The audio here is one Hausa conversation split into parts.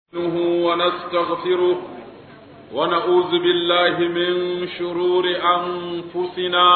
نستعينه ونستغفره ونعوذ بالله من شرور أنفسنا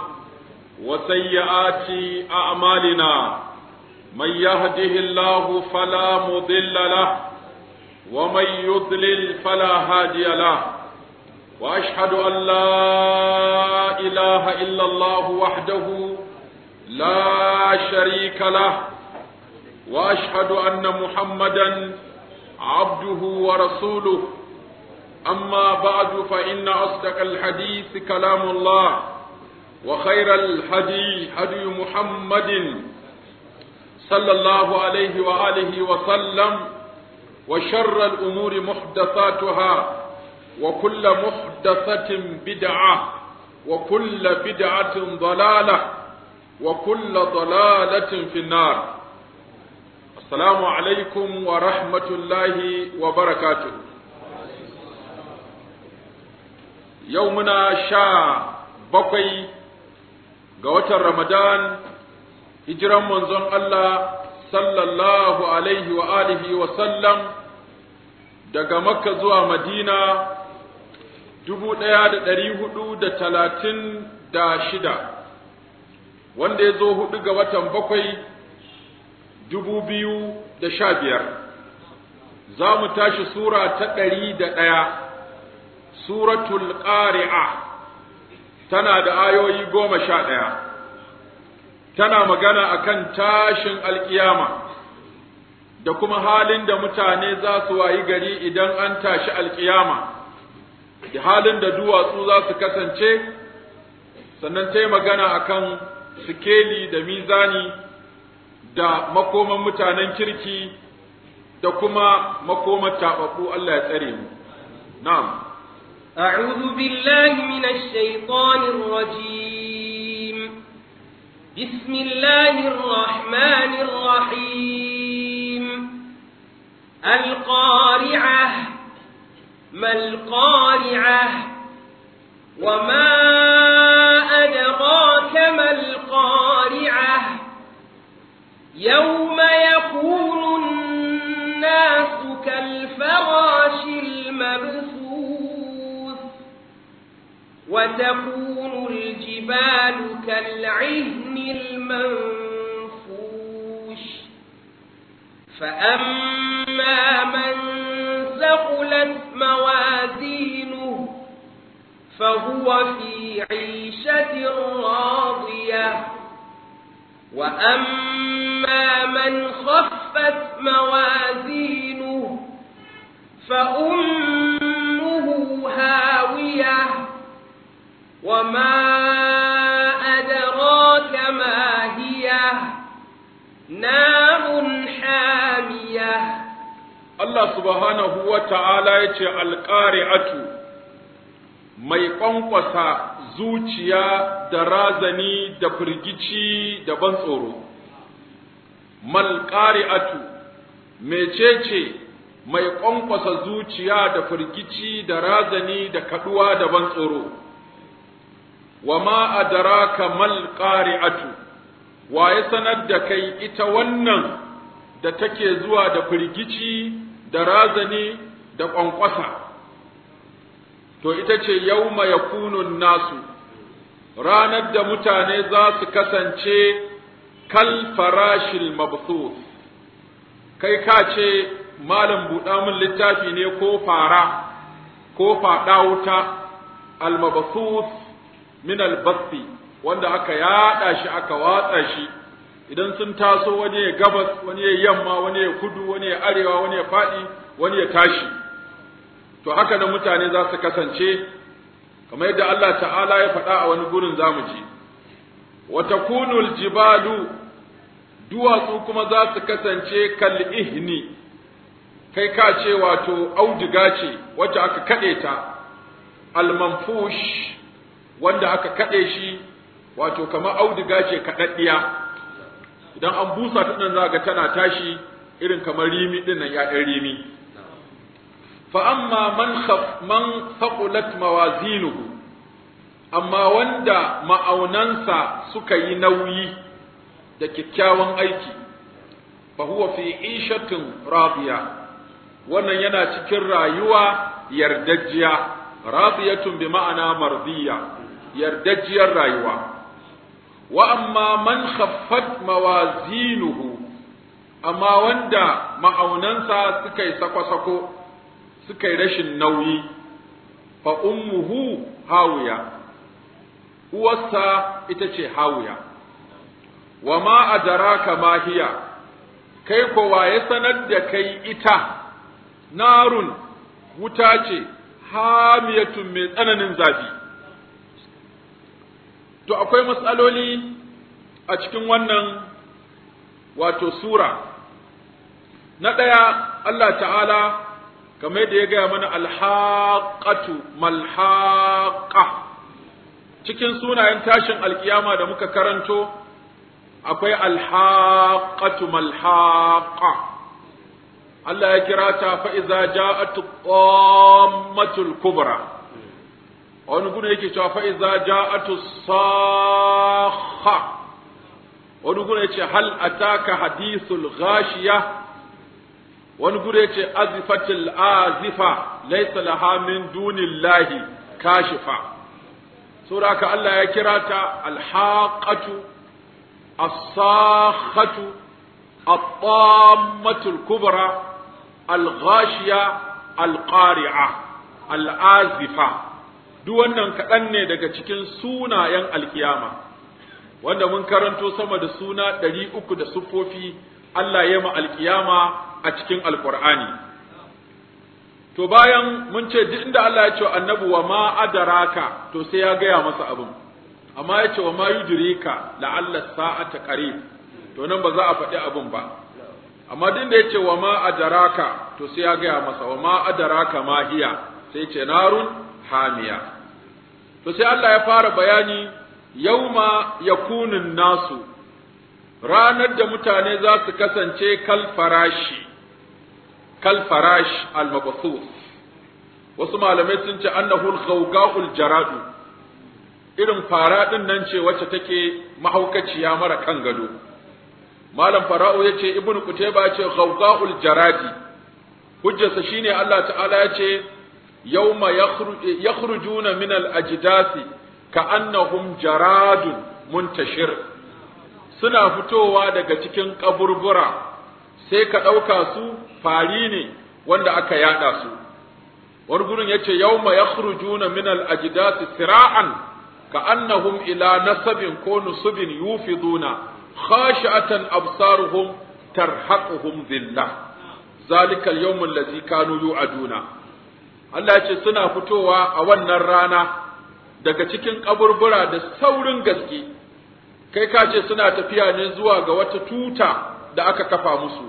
وسيئات أعمالنا من يهده الله فلا مضل له ومن يضلل فلا هادي له وأشهد أن لا إله إلا الله وحده لا شريك له وأشهد أن محمدا عبده ورسوله أما بعد فإن أصدق الحديث كلام الله وخير الهدي هدي محمد صلى الله عليه وآله وسلم وشر الأمور محدثاتها وكل محدثة بدعة وكل بدعة ضلالة وكل ضلالة في النار السلام عليكم ورحمة الله وبركاته يومنا شا بقي قوة رمضان هجرا منزون الله صلى الله عليه وآله وسلم daga makka zuwa madina dubu ɗaya da ɗari hudu da talatin da shida wanda ya zo hudu ga watan bakwai dubu biyu da sha biyar za mu tashi sura ta ɗari da ɗaya suratul ƙari'a tana da ayoyi goma sha ɗaya tana magana akan tashin alƙiyama da kuma halin da mutane za su wayi gari idan an tashi alƙiyama da halin da duwatsu za su kasance sannan ta yi magana akan sikeli da mizani da makoman mutanen kirki da kuma makoman taɓaɓɓu Allah ya tsare mu. Na'am. أعوذ بالله من الشيطان الرجيم بسم الله الرحمن الرحيم القارعة ما القارعة وما أدراك ما القارعة يوم يكون الناس كالفراش المبثوث وتكون الجبال كالعهن المنفوش فأما من ثقلت موازينه فهو في عيشة راضية وأما من خفت موازينه فأمه هاوية وما أدراك ما هي نار حامية Allah subhanahu wa ta'ala ya ce alƙari'atu mai ƙwanƙwasa zuciya da razani da firgici da ban tsoro. Malƙari'atu mecece mai ƙwanƙwasa zuciya da firgici da razani da kaɗuwa da ban tsoro. Wa ma adaraka malƙari'atu, wa ya sanar da kai ita wannan da take zuwa da firgici da razani da ƙwanƙwasa. To ita ce yau yakunun nasu, ranar da mutane za su kasance kal farashil mabthus kai ka ce malam buɗa min littafi ne ko fara ko faɗa wuta al mabthus min al wanda aka yaɗa shi aka watsa shi idan sun taso wani ya gabas wani ya yamma wani ya kudu wani ya arewa wani ya faɗi wani ya tashi to haka da mutane za su kasance kamar yadda Allah ta'ala ya faɗa a wani gurin zamu ji wa takunul jibalu duwatsu kuma za su kasance kal ihni kai ka ce wato auduga ce wacce aka kaɗe ta almanfush wanda aka kaɗe shi wato kamar auduga ce kaɗaɗɗiya idan an busa ta nan za ga tana tashi irin kamar rimi ɗin nan ya'yan rimi fa amma man man faqulat mawazinuhu amma wanda ma'aunansa suka yi nauyi da kyakkyawan aiki fa huwa fi ishatin radiya wannan yana cikin rayuwa yardajjiya radiyatun bi ma'ana mardiya yardajjiyar rayuwa wa amma man khaffat mawazinuhu amma wanda ma'aunansa suka yi sako-sako suka yi rashin nauyi fa ummuhu hawiya uwarsa ita ce hawiya wa ma adraka ma hiya kai kowa ya sanar da kai ita narun wuta ce hamiyatun mai tsananin zafi to akwai matsaloli a cikin wannan wato sura na ɗaya Allah ta'ala kamar da ya gaya mana alhaƙatu malhaƙa cikin sunayen tashin alkiyama da muka karanto akwai alhaƙatu malhaƙa Allah ya kira ta fa'iza ja'atu ƙwammatul kubra wani gudu yake cewa fa'iza ja'atu saha wani gudu yace hal ataka hadithul ghashiya wani gudu yace azifatil azifa laysa laha min dunillahi kashifa saboda haka Allah ya kira ta alhaqatu as-sakhatu at-tammatul kubra al-ghashiya al-qari'a al-azifa duk wannan kaɗan ne daga cikin sunayen alkiyama wanda mun karanto sama da suna ɗari uku da siffofi Allah ya ma alkiyama a cikin alkur'ani to bayan mun ce duk inda Allah ya ce annabi wa ma adaraka to sai ya gaya masa abin amma ya ce wa ma yudrika la'alla sa'ata qarib to nan ba za a faɗi abin ba amma duk da ya ce wa ma adaraka to sai ya gaya masa wa ma adaraka ma hiya sai ce narun hamiya to sai Allah ya fara bayani yauma yakunun nasu ranar da mutane za su kasance kal farashi kal farash al mabthus wasu malamai sun ce annahu al ghawga'ul jaradu irin fara din nan ce wacce take mahaukaciya mara kan gado malam fara'u yace ibnu kutayba yace ghawga'ul jaradi hujjarsa shine Allah ta'ala yace yawma yakhrujuna min al ajdasi ka'annahum jaradun muntashir suna fitowa daga cikin kaburbura sai ka ɗauka su fari ne wanda aka yada su wani gurin yace yawma yakhrujuna min al-ajdasi sira'an ka'annahum ila nasabin ko nusubin yufiduna khashi'atan absaruhum tarhaquhum dhillah zalika al-yawm allazi kanu yu'aduna Allah ya ce suna fitowa a wannan rana daga cikin kaburbura da saurin gaske kai ka ce suna tafiya ne zuwa ga wata tuta da aka kafa musu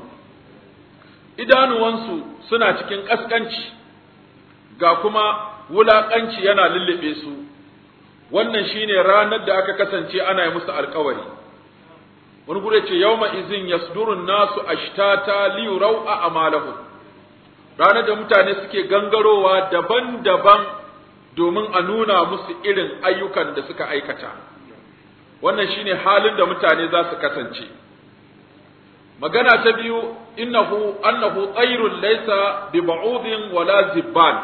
idanuwansu suna cikin ƙasƙanci ga kuma wulaƙanci yana lullube su wannan shine ranar da aka kasance ana yi musu alkawari wani gure ce yawma izin yasdurun nasu ashtata liyurau a amalahu ranar da mutane suke gangarowa daban-daban domin a nuna musu irin ayyukan da suka aikata wannan shine halin da mutane za su kasance magana ta biyu innahu annahu tsayrun laysa bi ba'udin wala zibban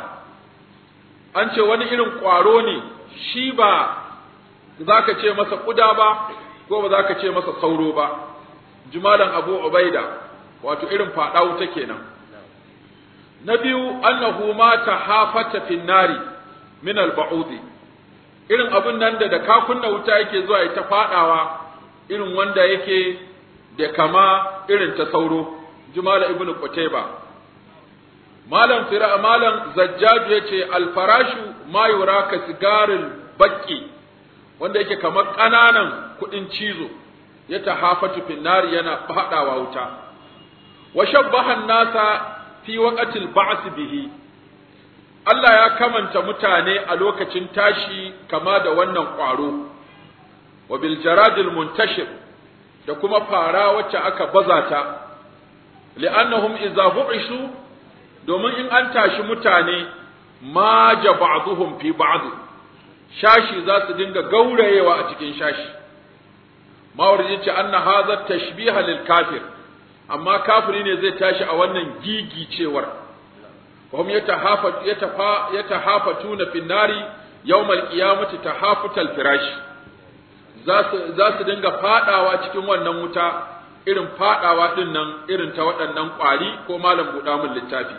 an ce wani irin ƙwaro ne shi ba za ka ce masa ƙuda ba ko ba za ka ce masa sauro ba jimalan abu ubaida wato irin faɗa wuta kenan na biyu annahu ma tahafata fin nari min al-ba'udi irin abin nan da da ka kunna wuta yake zuwa ita fadawa irin wanda yake da kama irin ta sauro jumala ibnu qutayba malam fira malam zajjaju yace al-farashu ma yuraka sigaril baqi wanda yake kamar kananan kudin cizo ya tahafatu fin nari yana fadawa wuta wa shabbaha an-nasa fi waqatil ba'th bihi Allah ya kamanta mutane a lokacin tashi kama da wannan ƙwaro, wa bil jaradil muntashir da kuma fara wacce aka baza ta, li'annahum idza bu'ishu domin in an tashi mutane ma ja ba'dhum fi ba'd shashi za su dinga gaurayewa a cikin shashi mawarji ce anna hadha tashbiha lil kafir amma kafiri ne zai tashi a wannan gigicewar hum yatahafa yatafa yatahafatuna fin nari yawmal qiyamati tahafutal firash za su za su dinga fadawa cikin wannan wuta irin fadawa din nan irin ta waɗannan ƙwari ko malam buɗa min littafi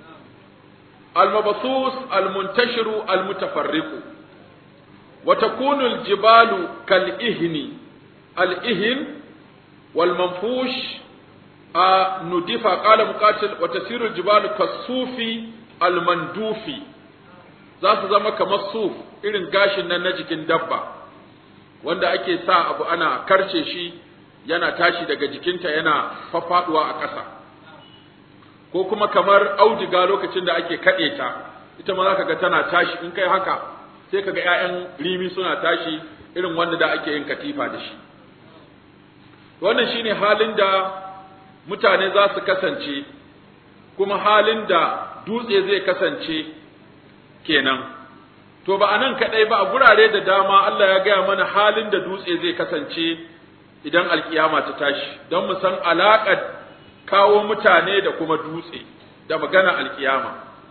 المبثوث المنتشر المتفرق وتكون الجبال كالإهن الإهن والمنفوش آه ندف قال مقاتل وتسير الجبال كالصوف المندوف za su zama kamar suf irin gashin nan na jikin dabba wanda ake sa abu ana karce shi yana tashi daga jikinta yana faffaduwa a ƙasa ko kuma kamar auduga lokacin da ake kaɗe ta ita ma za ka ga tana tashi in kai haka sai ka ga 'ya'yan rimi suna tashi irin wanda da ake yin katifa da shi wannan shine halin da mutane za su kasance kuma halin da dutse zai kasance kenan to ba a nan kaɗai ba a gurare da dama Allah ya gaya mana halin da dutse zai kasance idan alkiyama ta tashi don mu san alaƙar kawo mutane da kuma dutse da magana alkiyama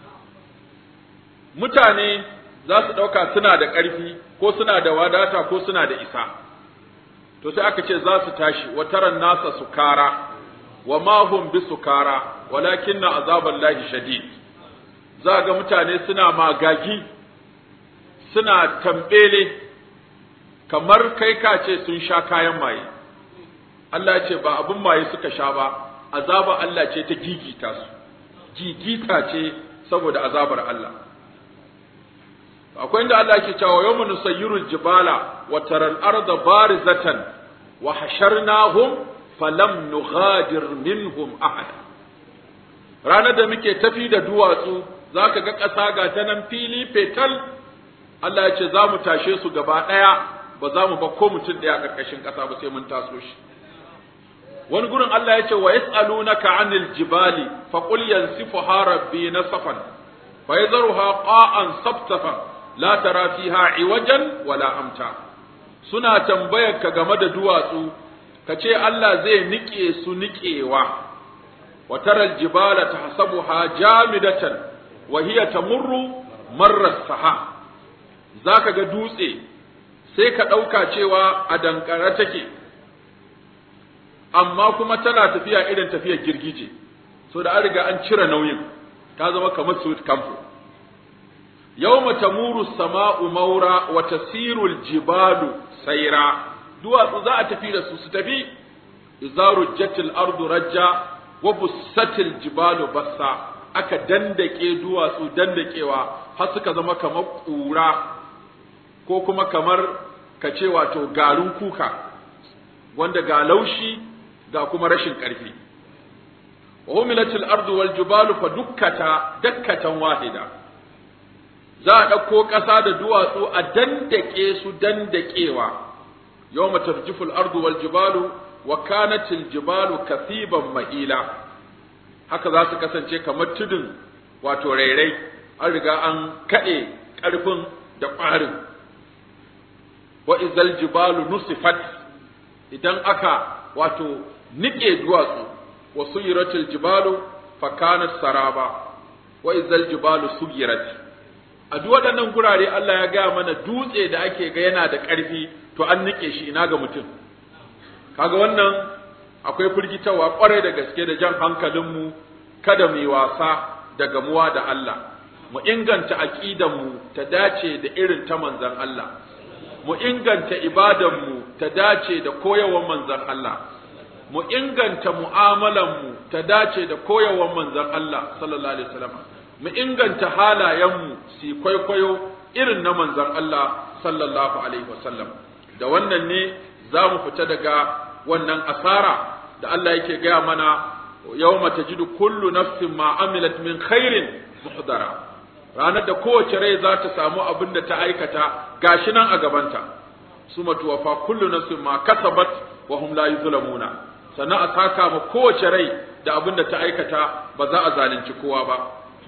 mutane za su ɗauka suna da ƙarfi ko suna da wadata ko suna da isa to sai aka ce za su tashi wa taran nasa sukara wa ma hum bi sukara walakinna azaballahi shadid za ga mutane suna magagi suna tambele kamar kai ka ce sun sha kayan maye Allah ya ce ba abin maye suka sha ba azaba Allah ce ta gigita su gigita ce saboda azabar Allah akwai inda Allah yake cewa yawmun nusayyirul jibala wa taral arda barizatan wa hasharnahum falam nughadir minhum ahada ranar da muke tafi da duwatsu zaka ga ƙasa ga ta nan fili fetal Allah ya ce za mu tashe su gaba ɗaya ba za mu ba ko mutum ɗaya a ƙarƙashin ƙasa ba sai mun taso shi wani gurin Allah ya ce wa yas'alunaka 'anil jibali fa qul yansifuha rabbi nasfan fa yadharuha qa'an sabtafan la tara fiha iwajan wala amta suna tambayar ka game da duwatsu ka ce Allah zai nike su nikewa wa taral jibala tahsabuha jamidatan wa hiya tamurru marra saha zaka ga dutse sai ka ɗauka cewa a dankare take amma kuma tana tafiya irin tafiyar girgije so da an riga an cire nauyin ta zama kamar suit campo yawma tamuru sama'u maura wa tasiru aljibalu sayra duwatsu za a tafi da su su tafi izaru jatil ardu rajja wa bussatil jibalu bassa aka dandake duwatsu dandakewa har suka zama kamar ƙura ko kuma kamar ka ce wato garin kuka wanda ga laushi ga kuma rashin ƙarfi wa humilatil ardu wal jibalu fa dukkata dakkatan wahida za a ɗauko ƙasa da duwatsu a dandake su dandakewa yawma tarjiful ardu wal jibalu wa kanatil jibalu kasiban mahila haka za su kasance kamar tudun wato rairai an riga an kaɗe ƙarfin da ƙwarin wa izal jibalu nusifat idan aka wato nike duwatsu wa suyiratil jibalu fa kanat saraba wa izal jibalu suyirat a duk waɗannan gurare Allah ya gaya mana dutse da ake ga yana da ƙarfi to an nike shi ina ga mutum kaga wannan akwai firgitarwa kwarai da gaske da jan hankalinmu kada mu yi wasa da gamuwa da Allah mu inganta aqidanmu ta dace da irin ta manzon Allah mu inganta ibadanmu ta dace da koyawar manzon Allah mu inganta mu'amalanmu ta dace da koyawar manzon Allah sallallahu alaihi wasallam mu inganta halayenmu su kwaikwayo irin na manzon Allah sallallahu alaihi wasallam da wannan ne za mu fita daga wannan asara da Allah yake gaya mana yawma tajidu kullu nafsin ma amilat min khairin muhdara ranar da kowace rai za ta samu abin da ta aikata gashi nan a gabanta suma tuwafa kullu nafsin ma kasabat wa hum la yuzlamuna sannan a saka ma kowace rai da abin da ta aikata ba za a zalunci kowa ba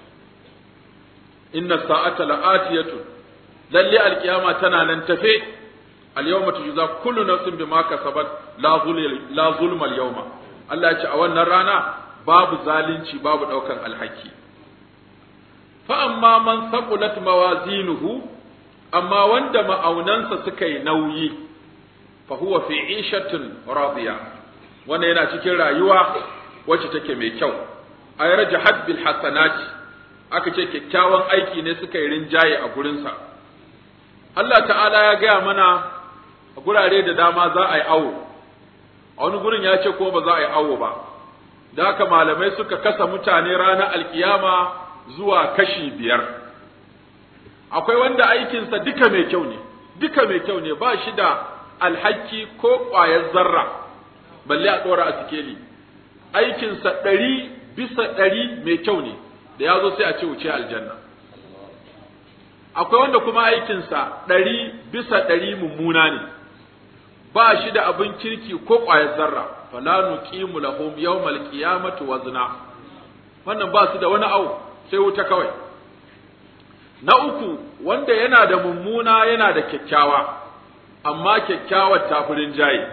inna sa'ata la'atiyatu lalle alkiyama tana nan tafe al-yawma tujza kullu nafsin bima kasabat la zulm la zulma al-yawma Allah ya ce a wannan rana babu zalunci babu daukan alhaki fa amma man saqulat mawazinuhu amma wanda ma'aunansa suka yi nauyi fa huwa fi ishatin radiya wannan yana cikin rayuwa wacce take mai kyau ay rajahat bil hasanati aka ce kyakkyawan aiki ne suka yi rinjaye a gurinsa Allah ta'ala ya gaya mana a gurare da dama za a yi awo a wani gurin ya ce ko ba za a yi awo ba da haka malamai suka kasa mutane ranar alkiyama zuwa kashi biyar akwai wanda aikinsa duka mai kyau ne duka mai kyau ne ba shi da alhaki ko ƙwayar zarra balle a ɗora a sikeli aikinsa ɗari bisa ɗari mai kyau ne da ya zo sai a ce wuce aljanna akwai wanda kuma aikinsa ɗari bisa ɗari mummuna ne ba shi da abin kirki ko ƙwayar zarra fala nuqimu lahum yawmal qiyamati wazna wannan ba su da wani au sai wuta kawai na uku wanda yana da mummuna yana da kyakkyawa amma kyakkyawar tafurin jayi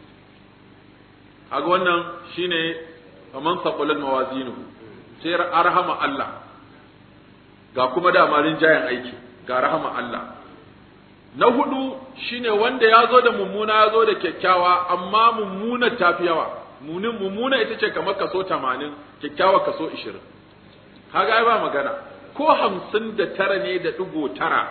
kaga wannan shine faman saqulat mawazinuhu sai arhama Allah ga kuma dama rinjayen aiki ga rahama Allah na hudu shine wanda ya zo da mummuna ya zo da kyakkyawa amma mummuna tafi yawa munin mummuna ita ce kamar kaso tamanin kyakkyawa kaso ishirin kaga ai ba magana ko hamsin da tara ne da ɗigo tara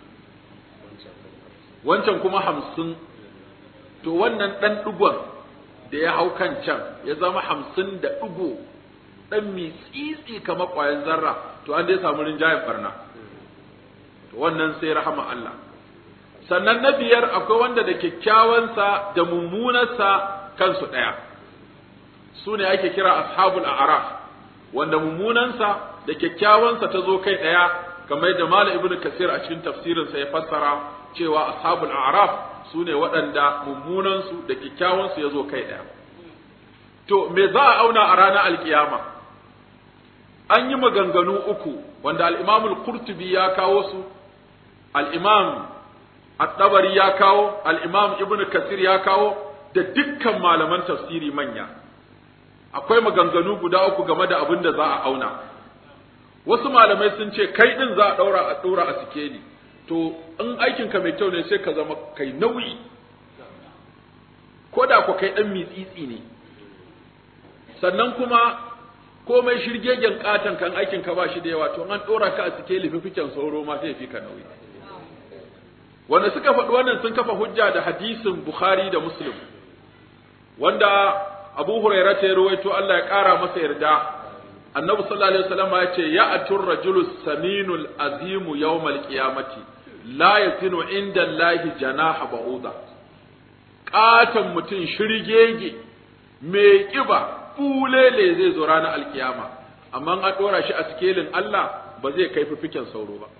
wancan kuma hamsin to wannan ɗan ɗigon da ya hau kan can ya zama hamsin da ɗigo ɗan mitsitsi kamar ƙwayan zarra to an dai samu rinjayen barna to wannan sai rahama Allah sannan na biyar akwai wanda da kyakkyawansa da mummunarsa kansu ɗaya su ne ake kira ashabul a'raf wanda mummunansa da kyakkyawansa ta zo kai ɗaya kamar da Malam Ibn Kasir a cikin tafsirinsa ya fassara cewa ashabul a'raf su ne waɗanda mummunansu da kyakkyawansu ya zo kai ɗaya to me za a auna a ranar alkiyama an yi maganganu uku wanda al-Imam al-Qurtubi ya kawo su al-Imam at-Tabari ya kawo al-Imam Ibn Kasir ya kawo da dukkan malaman tafsiri manya akwai maganganu guda uku game da abin da za a auna wasu malamai sun ce kai din za a daura a daura a sikeli to in aikin ka mai kyau ne sai ka zama kai nauyi ko da ku kai dan mitsitsi ne sannan kuma komai shirgegen katan kan aikin ka ba shi da yawa to an dora ka a sikeli fifiken sauro ma sai fi ka nauyi wanda suka faɗi wannan sun kafa hujja da hadisin Bukhari da Muslim wanda Abu Hurairah ta rawaito Allah ya ƙara masa yarda Annabi sallallahu alaihi wasallam ya ce ya atur rajulu saminul azimu yawmal qiyamati la yazinu inda Allahi janaha ba'uda katan mutum shirgege mai kiba bulele zai zo ranar alkiyama amma an dora shi a sikelin Allah ba zai kai fifiken sauro ba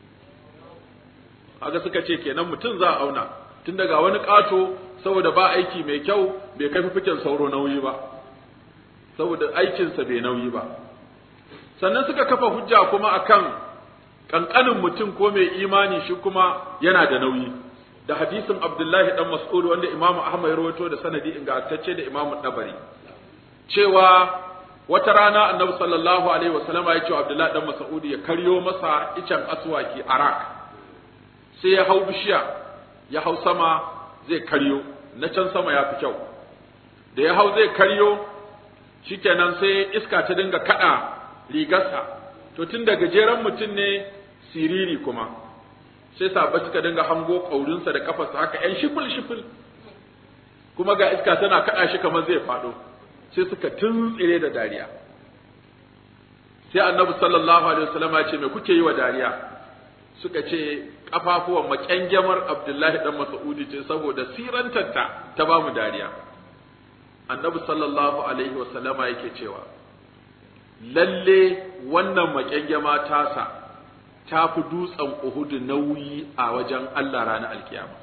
kaga suka ce kenan mutum za a auna tun daga wani ƙato saboda ba aiki mai kyau bai kai fifiken sauro nauyi ba saboda aikinsa bai nauyi ba sannan suka kafa hujja kuma akan ƙanƙanin mutum ko mai imani shi kuma yana da nauyi da hadisin Abdullahi dan Mas'ud wanda Imam Ahmad ya rawaito da sanadi ingantacce da Imam Dabari cewa wata rana Annabi sallallahu alaihi wasallama ya ce Abdullahi dan Mas'ud ya karyo masa icen aswaki arak sai ya hau bishiya ya hau sama zai karyo na can sama ya fi kyau da ya hau zai karyo shikenan sai iska ta dinga kada rigarsa to tun da gajeren mutum ne siriri kuma sai sabba suka dinga hango ƙaurinsa da kafarsa haka ‘yan shifil shifil kuma ga iska tana kaɗa shi kamar zai faɗo sai suka tuntsire da dariya sai annabi sallallahu alaihi wasallam ya ce me kuke yi wa dariya suka ce kafafuwan makyangyamar Abdullahi dan Mas'udi ce saboda sirantarta ta bamu dariya annabi sallallahu alaihi wasallama yake cewa lalle wannan makyangyama tasa ta fi dutsen Uhud nauyi a wajen Allah ranar alkiyama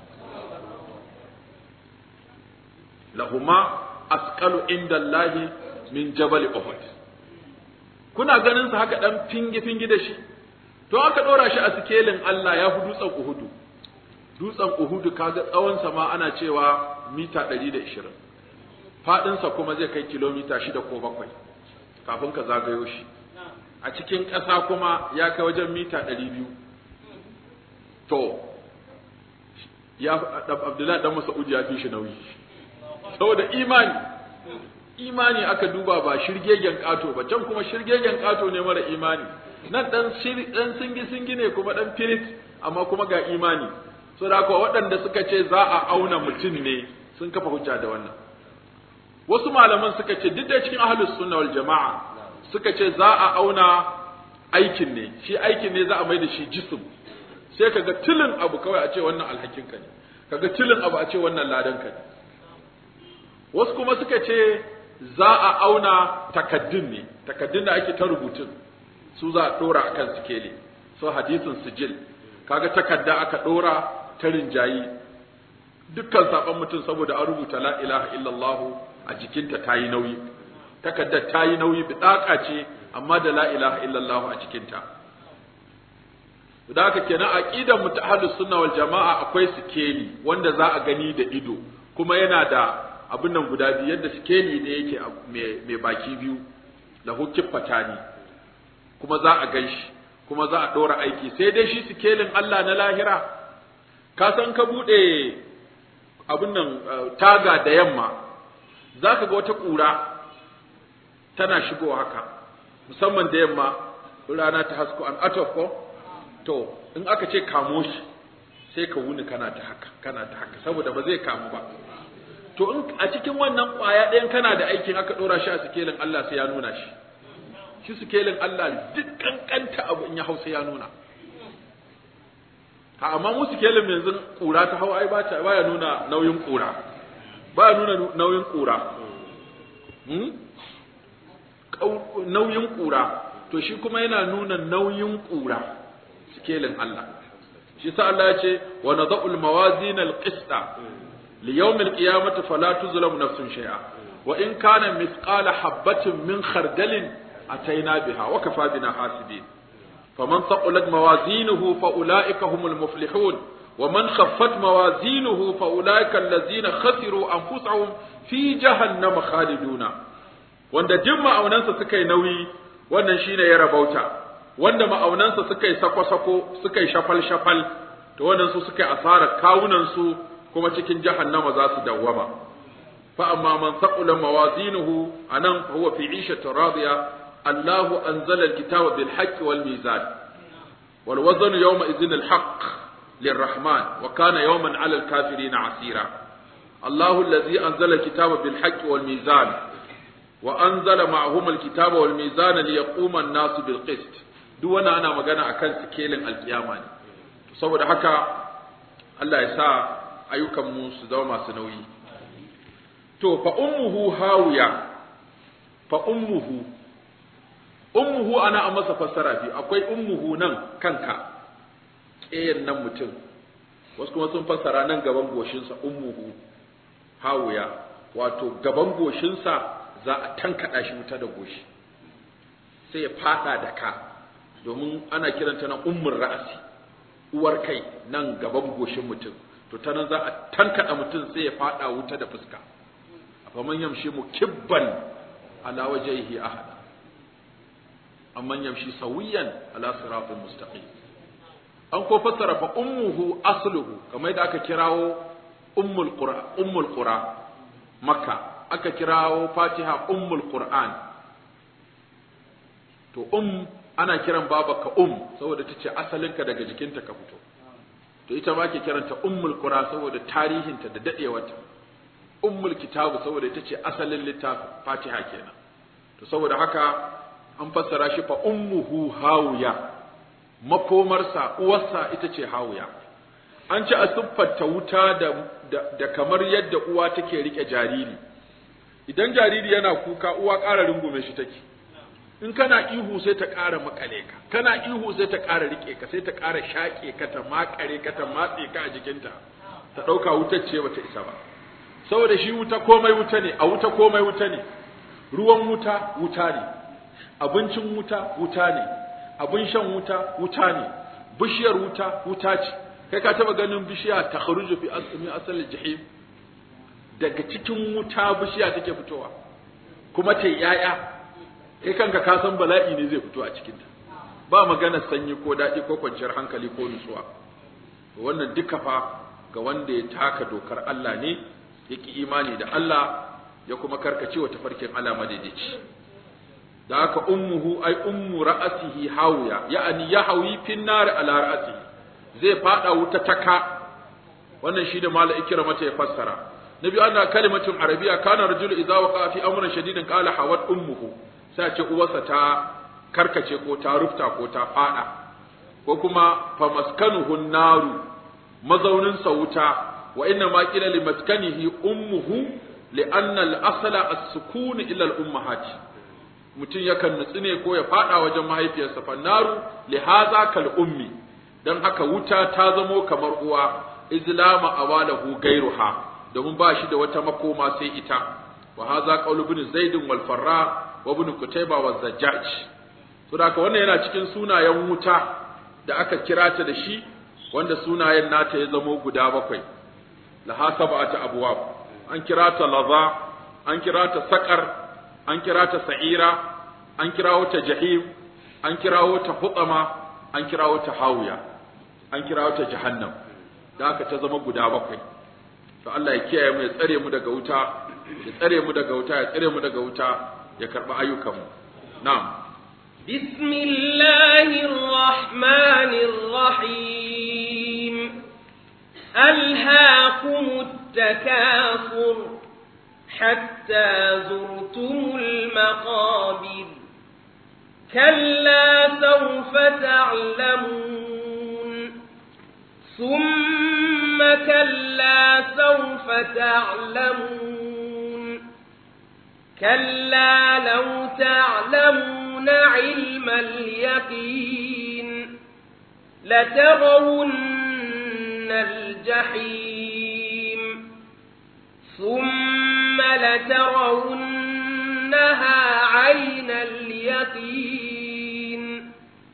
lahuma asqalu inda Allahi min jabal Uhud kuna ganin sa haka dan fingi fingi da shi to aka ɗora shi a sikelin Allah ya fi dutsen Uhudu dutsen Uhudu kaga tsawonsa ma ana cewa mita ɗari da ishirin faɗinsa kuma zai kai kilomita shida ko bakwai kafin ka zagayo shi a cikin ƙasa kuma ya kai wajen mita ɗari biyu to ya abdullahi dan mas'ud ya fi shi nauyi saboda imani imani aka duba ba shirgegen ƙato ba can kuma shirgegen ƙato ne mara imani nan dan dan singi singi ne kuma dan firit amma kuma ga imani so da haka waɗanda suka ce za a auna mutum ne sun kafa hujja da wannan wasu malaman suka ce duk da cikin ahlus sunna wal jama'a suka ce za a auna aikin ne shi aikin ne za a mai da shi jism sai kaga tilin abu kawai a ce wannan alhakinka ne kaga tilin abu a ce wannan ladanka ne wasu kuma suka ce za a auna takaddun ne takaddun da ake ta rubutun su za a dora akan sikeli so hadisin sijil kaga takadda aka dora ta rinjayi dukkan saban mutum saboda an rubuta la ilaha illallah a jikinta ta yi nauyi takaddar ta yi nauyi bidaka ce amma da la ilaha illallah a jikinta da haka kenan aqidar mu ta ahlus sunna wal jamaa akwai sikeli wanda za a gani da ido kuma yana da abin nan guda biyu yadda sikeli ne yake mai baki biyu da hukin fatani kuma za a gan shi kuma za a ɗora aiki sai dai shi sikelin Allah na lahira ka san ka buɗe abin nan taga da yamma za ka ga wata ƙura tana shigowa haka musamman da yamma rana ta hasko an atof ko to in aka ce kamo shi sai ka wuni kana ta haka kana ta haka saboda ba zai kamu ba to in a cikin wannan ƙwaya ɗayan kana da aikin aka ɗora shi a sikelin Allah sai ya nuna shi shi sikelin Allah duk kankanta abu in ya hausa ya nuna ha amma mu sikelin yanzu ƙura ta hau ai ba ta baya nuna nauyin ƙura baya nuna nauyin ƙura hmm? nauyin ƙura to shi kuma yana nuna nauyin ƙura sikelin Allah shi sa Allah ya ce wa nadha'ul mawazin al-qista li yawm al-qiyamati fala tuzlamu nafsun shay'a wa in kana mithqala habatin min khardalin ataina biha wa kafa bina hasibin faman thaqulat mawazinuhu fa ulaika humul muflihun wa man khaffat mawazinuhu fa ulaika allazina khasiru anfusahum fi jahannama khaliduna wanda duk ma'aunansa suka yi nauyi wannan shine ya rabauta wanda ma'aunansa suka yi sako-sako suka yi shafal-shafal to wannan su suka yi asarar kawunansu kuma cikin jahannama za su dawwama fa amma man thaqula mawazinuhu anan huwa fi 'ishatin radiya Allahu anzala al-kitaba bil haqqi wal mizan wal waznu yawma idhin al haqq للرحمن وكان يوما على الكافرين عسيرا الله الذي أنزل الكتاب بالحق والميزان وأنزل معهم الكتاب والميزان ليقوم الناس بالقسط duk wannan ana magana akan sikelin alkiyama ne saboda haka Allah ya sa ayyukan mu su zama masu nauyi to fa ummuhu hawiya fa ummuhu ummuhu ana a masa fassara biyu akwai ummuhu nan kanka ƙeyan nan mutum wasu kuma sun fassara nan gaban goshinsa ummuhu hawiya wato gaban goshinsa za a tankaɗa shi wuta da goshi sai ya fada da ka domin ana kiranta na ummin ra'asi uwar kai nan gaban goshin mutum to ta nan za a tankaɗa mutum sai ya fada wuta da fuska faman yamshi mukibban ala wajhihi ahada amman yamshi sawiyan ala siratin mustaqim an ko fassara fa ummuhu asluhu kamar da aka kirawo ummul qura ummul qura makka aka kirawo fatiha ummul qur'an to um ana kiran babaka um saboda tace asalinka daga jikinta ka fito to ita ma ke kiranta ummul qura saboda tarihinta da dadewarta ummul kitabu saboda ita ce asalin littafin fatiha kenan to saboda haka an fassara shi fa ummuhu hawiya makomarsa uwarsa ita ce hawiya an ci a siffarta wuta da, da, da kamar yadda uwa take rike jariri idan jariri yana kuka uwa ƙara rungume shi take in kana ihu sai ta ƙara makale ka kana ihu sai ta ƙara rike ka sai ta ƙara shaƙe ka ta makare ka ta matse ka a jikinta ta ɗauka wutar ce bata isa ba saboda shi wuta komai wuta ne a wuta komai wuta ne ruwan wuta wuta ne abincin wuta wuta ne abin shan wuta wuta ne bishiyar wuta wuta ce kai ka taba ganin bishiya ta kharuju fi asmi asal jahim daga cikin wuta bishiya take fitowa kuma ta yaya kai kanka ka san bala'i ne zai fito a cikinta ba magana sanyi ko daɗi ko kwanciyar hankali ko nutsuwa wannan duka fa ga wanda ya taka dokar Allah ne ya ki imani da Allah ya kuma karkace wa tafarkin Allah madaidaici da haka ummuhu ai ummu ra'asihi hawiya ya'ani ya hawi fin nar ala ra'asihi zai fada wuta taka wannan shi da mala ikira mata ya fassara nabi anna kalimatun arabiya kana rajulu idza waqa fi amrin shadidin qala hawat ummuhu sai ce uwarsa ta karkace ko ta rufta ko ta fada ko kuma fa maskanuhu naru mazaunin sa wuta wa inna ma qila li maskanihi ummuhu li anna al asla as-sukun ila al ummahat mutum yakan nutsu ne ko ya fada wajen mahaifiyarsa fa naru li hadha kal ummi dan haka wuta ta zamo kamar uwa izlama awalahu gairuha domin ba shi da wata makoma sai ita wa hadha qawlu ibn zaid wal farra wa ibn kutayba wa zajjaj to da wannan yana cikin sunayen wuta da aka kira ta da shi wanda sunayen nata ya zamo guda bakwai la hasabata abwab an kira ta laza an kira ta saqar an kira ta sa'ira an kirawo ta jahim an kirawo ta hutama an kirawo ta hawiya an kirawo ta jahannam da aka ta zama guda bakwai to Allah ya kiyaye mu ya tsare mu daga wuta ya tsare mu daga wuta ya tsare mu daga wuta ya karba ayyukan mu na'am bismillahir rahmanir rahim alhaakumut takasur hatta zurtumul maqabir كلا سوف تعلمون ثم كلا سوف تعلمون كلا لو تعلمون علم اليقين لترون الجحيم ثم لترونها عين اليقين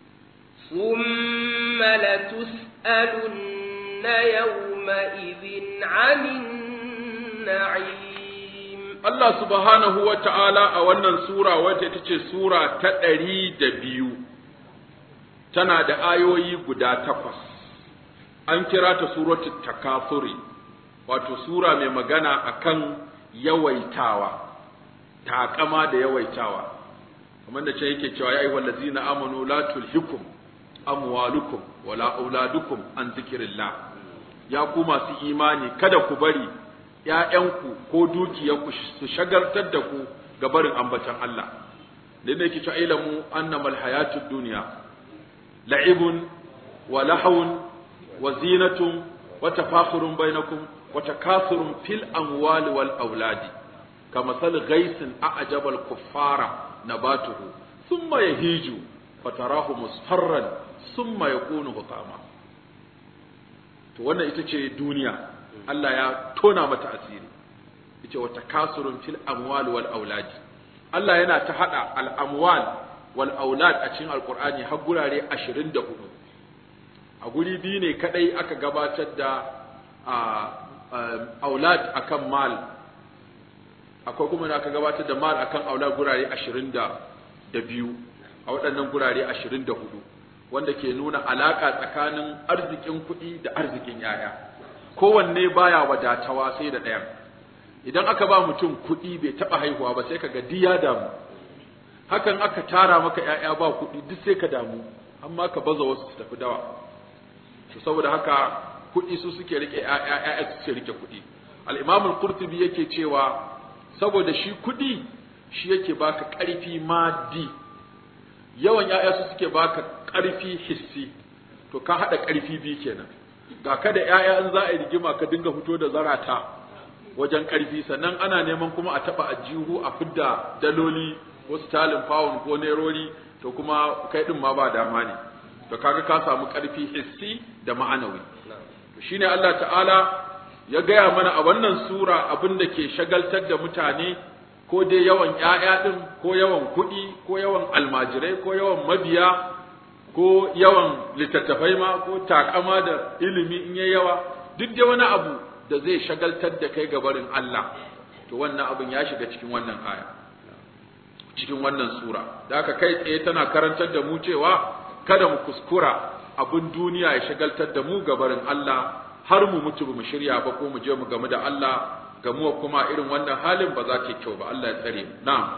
ثم لتسألن يومئذ عن النعيم Allah subhanahu wa ta'ala a wannan Sura wacce ita ce Sura ta ɗari da biyu, tana da ayoyi guda takwas, an kira ta Suratul Takasuri, wato Sura mai magana akan yawaitawa, taƙama da yawaitawa, kamar da ce yake cewa ya yi wallazina amanu la tulhikum amwalukum wala auladukum an zikirillah ya ku masu imani kada ku bari ‘ya'yanku ko dukiyarku su shagartar da ku ga barin ambatan Allah, da ne ki ilamu annamal hayatud duniya, la'ibun wa lahawun wa zinatun wa tafakhurun bainakum wa takasurun fil amwali wal auladi kama sal ghaisin a'jabal kuffara nabatuhu thumma yahiju fatarahu musfarran thumma yakunu hutama to wannan ita ce duniya Allah ya tona mata asiri yace wa takasurun fil amwal wal aulad Allah yana ta hada al amwal wal aulad a cikin alqur'ani har gurare 24 a guri biyu ne kadai aka gabatar da aulad akan mal akwai kuma da aka gabatar da mal akan aulad gurare 22 a waɗannan gurare 24 wanda ke nuna alaka tsakanin arzikin kuɗi da arzikin yaya kowanne baya wadatawa sai da ɗayan idan aka ba mutum kuɗi bai taɓa haihuwa ba sai ka ga ya damu hakan aka tara maka ‘ya'ya ba kuɗi duk sai ka damu amma ka baza wasu su tafi dawa to saboda haka kuɗi su suke rike ‘ya'ya ‘ya'ya su suke rike kuɗi al'imamul qurtubi yake cewa saboda shi kuɗi shi yake baka ƙarfi maddi yawan ‘ya'ya su suke baka ƙarfi hissi to ka haɗa ƙarfi biyu kenan ga ka da ‘ya'ya in za a yi rigima ka dinga fito da zarata wajen ƙarfi sannan ana neman kuma a taɓa ajihu a fidda daloli ko stalin pound ko nerori to kuma kai ɗin ma ba dama ne to kaga ka samu ƙarfi hissi da ma'anawi to shine Allah ta'ala ya gaya mana a wannan sura abin da ke shagaltar da mutane ko dai yawan ‘ya'ya ɗin ko yawan kuɗi ko yawan almajirai ko yawan mabiya ko yawan littattafai ma ko takama da ilimi in yayi yawa duk dai wani abu da zai shagaltar da kai gabarin Allah to wannan abin ya shiga cikin wannan aya cikin wannan sura da aka kai tsaye tana karantar da mu cewa kada mu kuskura abin duniya ya shagaltar da mu gabarin Allah har mu mutu mu shirya ba ko mu je mu gamu da Allah gamuwa kuma irin wannan halin ba za ta kyau ba Allah ya tsare mu na'am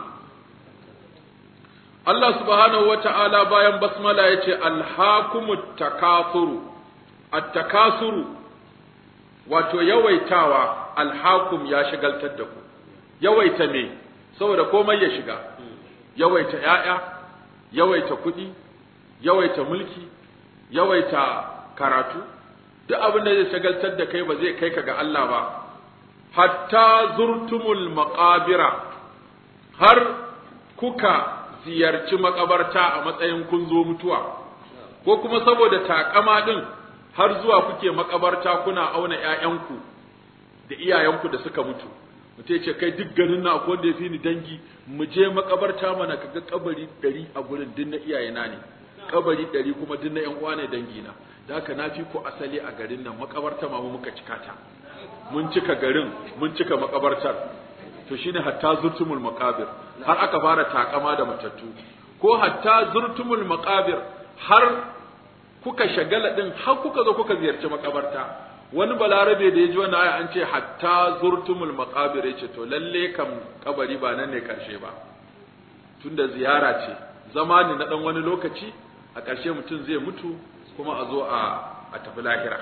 Allah subhanahu wata'ala bayan basmala ya ce alhakumut takasuru at-takasuru wato yawaitawa alhakum ya shigaltar da ku yawaita me saboda komai ya shiga yawaita ‘ya'ya, yawaita kuɗi, yawaita mulki, yawaita karatu, duk abin da zai shagaltar da kai ba zai kai ka ga Allah ba, hatta zurtumul maƙabira, har kuka ziyarci makabarta a matsayin kun zo mutuwa, ko kuma saboda taƙama ɗin har zuwa kuke makabarta kuna auna ‘ya'yanku da iyayenku da suka mutu. mutum ya ce kai duk garin na akwai wanda ya fi ni dangi mu je makabarta mana kaga kabari ɗari a gurin din na iyayena ne kabari ɗari kuma din na yan uwa ne dangi na da haka na fi ku asali a garin nan makabarta ma mu muka cika ta mun cika garin mun cika makabartar to shine hatta zurtumul maqabir har aka fara takama da matattu ko hatta zurtumul maqabir har kuka shagala din har kuka zo kuka ziyarci makabarta wani balarabe da ya ji wannan aya an ce hatta zurtumul maqabir yace to lalle kam kabari ba nan ne karshe ba tunda ziyara ce zama ne na dan wani lokaci a karshe mutum zai mutu kuma a zo a a tafi lahira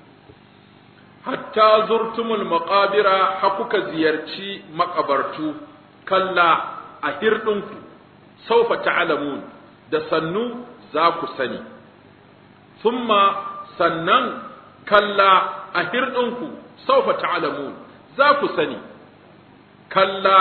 hatta zurtumul maqabira ha kuka ziyarci makabartu kalla a hirdinku saufa ta'lamun da sannu za ku sani thumma sannan kalla a hirɗinku saufa ta'lamun za ku sani kalla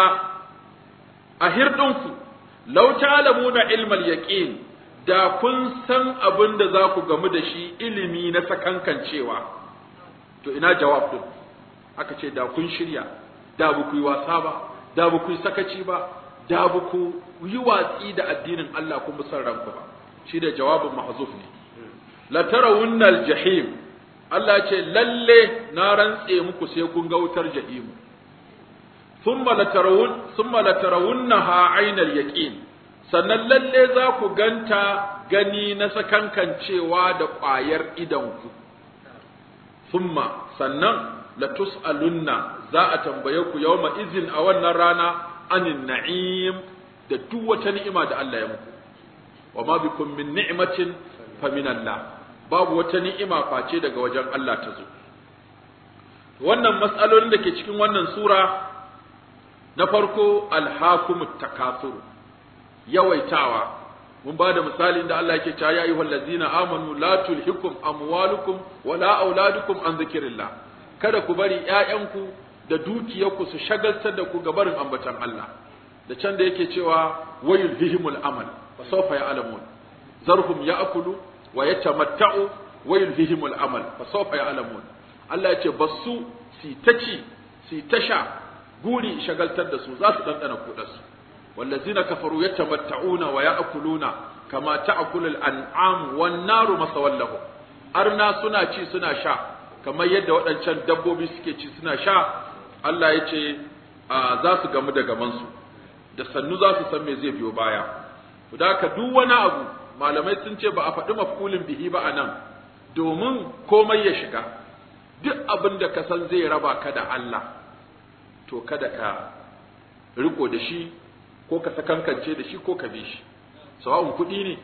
a hirɗinku law ta'lamuna ilmal yaqin da kun san abin da za ku gamu da shi ilimi na sakankancewa to ina jawab din aka ce da kun shirya da ba ku yi wasa ba da ba ku yi sakaci ba da ba ku yi watsi da addinin Allah kun bi son ranku ba shi da jawabin mahzuf ne la tarawunnal jahim Allah ce lalle na rantse muku sai kun ga wutar jahimu thumma latarawun thumma latarawunnaha aynal yaqin sannan lalle za ku ganta gani na sakankancewa da ƙwayar idanku thumma sannan latus'alunna za a tambaye ku yawma izin a wannan rana anin na'im da duk wata ni'ima da Allah ya muku wa ma bikum min ni'matin fa min Allah babu wata ni'ima face daga wajen Allah ta zo wannan matsalolin da ke cikin wannan sura na farko alhakumut takasur yawaitawa mun ba da misalin da Allah yake cewa ya ayyuhal ladzina amanu la tulhikum amwalukum wala auladukum an zikrillah kada ku bari ƴaƴanku da dukiyarku su shagaltar da ku ga barin ambatan Allah da can da yake cewa wayul bihimul amal fa sawfa ya'lamun zarhum ya'kulu wa yatamatta'u wa yulhihimul amal fa sawfa ya'lamun Allah ya ce basu si ta ci si ta sha guri shagaltar da su za su dandana kudar su wallazina kafaru yatamatta'una wa ya'kuluna kama ta'kulu al-an'am wan naru masawallahu arna suna ci suna sha kamar yadda waɗancan dabbobi suke ci suna sha Allah ya ce za su gamu da gamansu da sannu za su san me zai biyo baya da haka duk wani abu malamai sun ce ba a faɗi mafkulin bihi ba a nan domin komai ya shiga duk abin da ka san zai raba ka da Allah to kada ka riko da shi ko ka sakankance da shi ko ka bi shi sawa'un kuɗi ne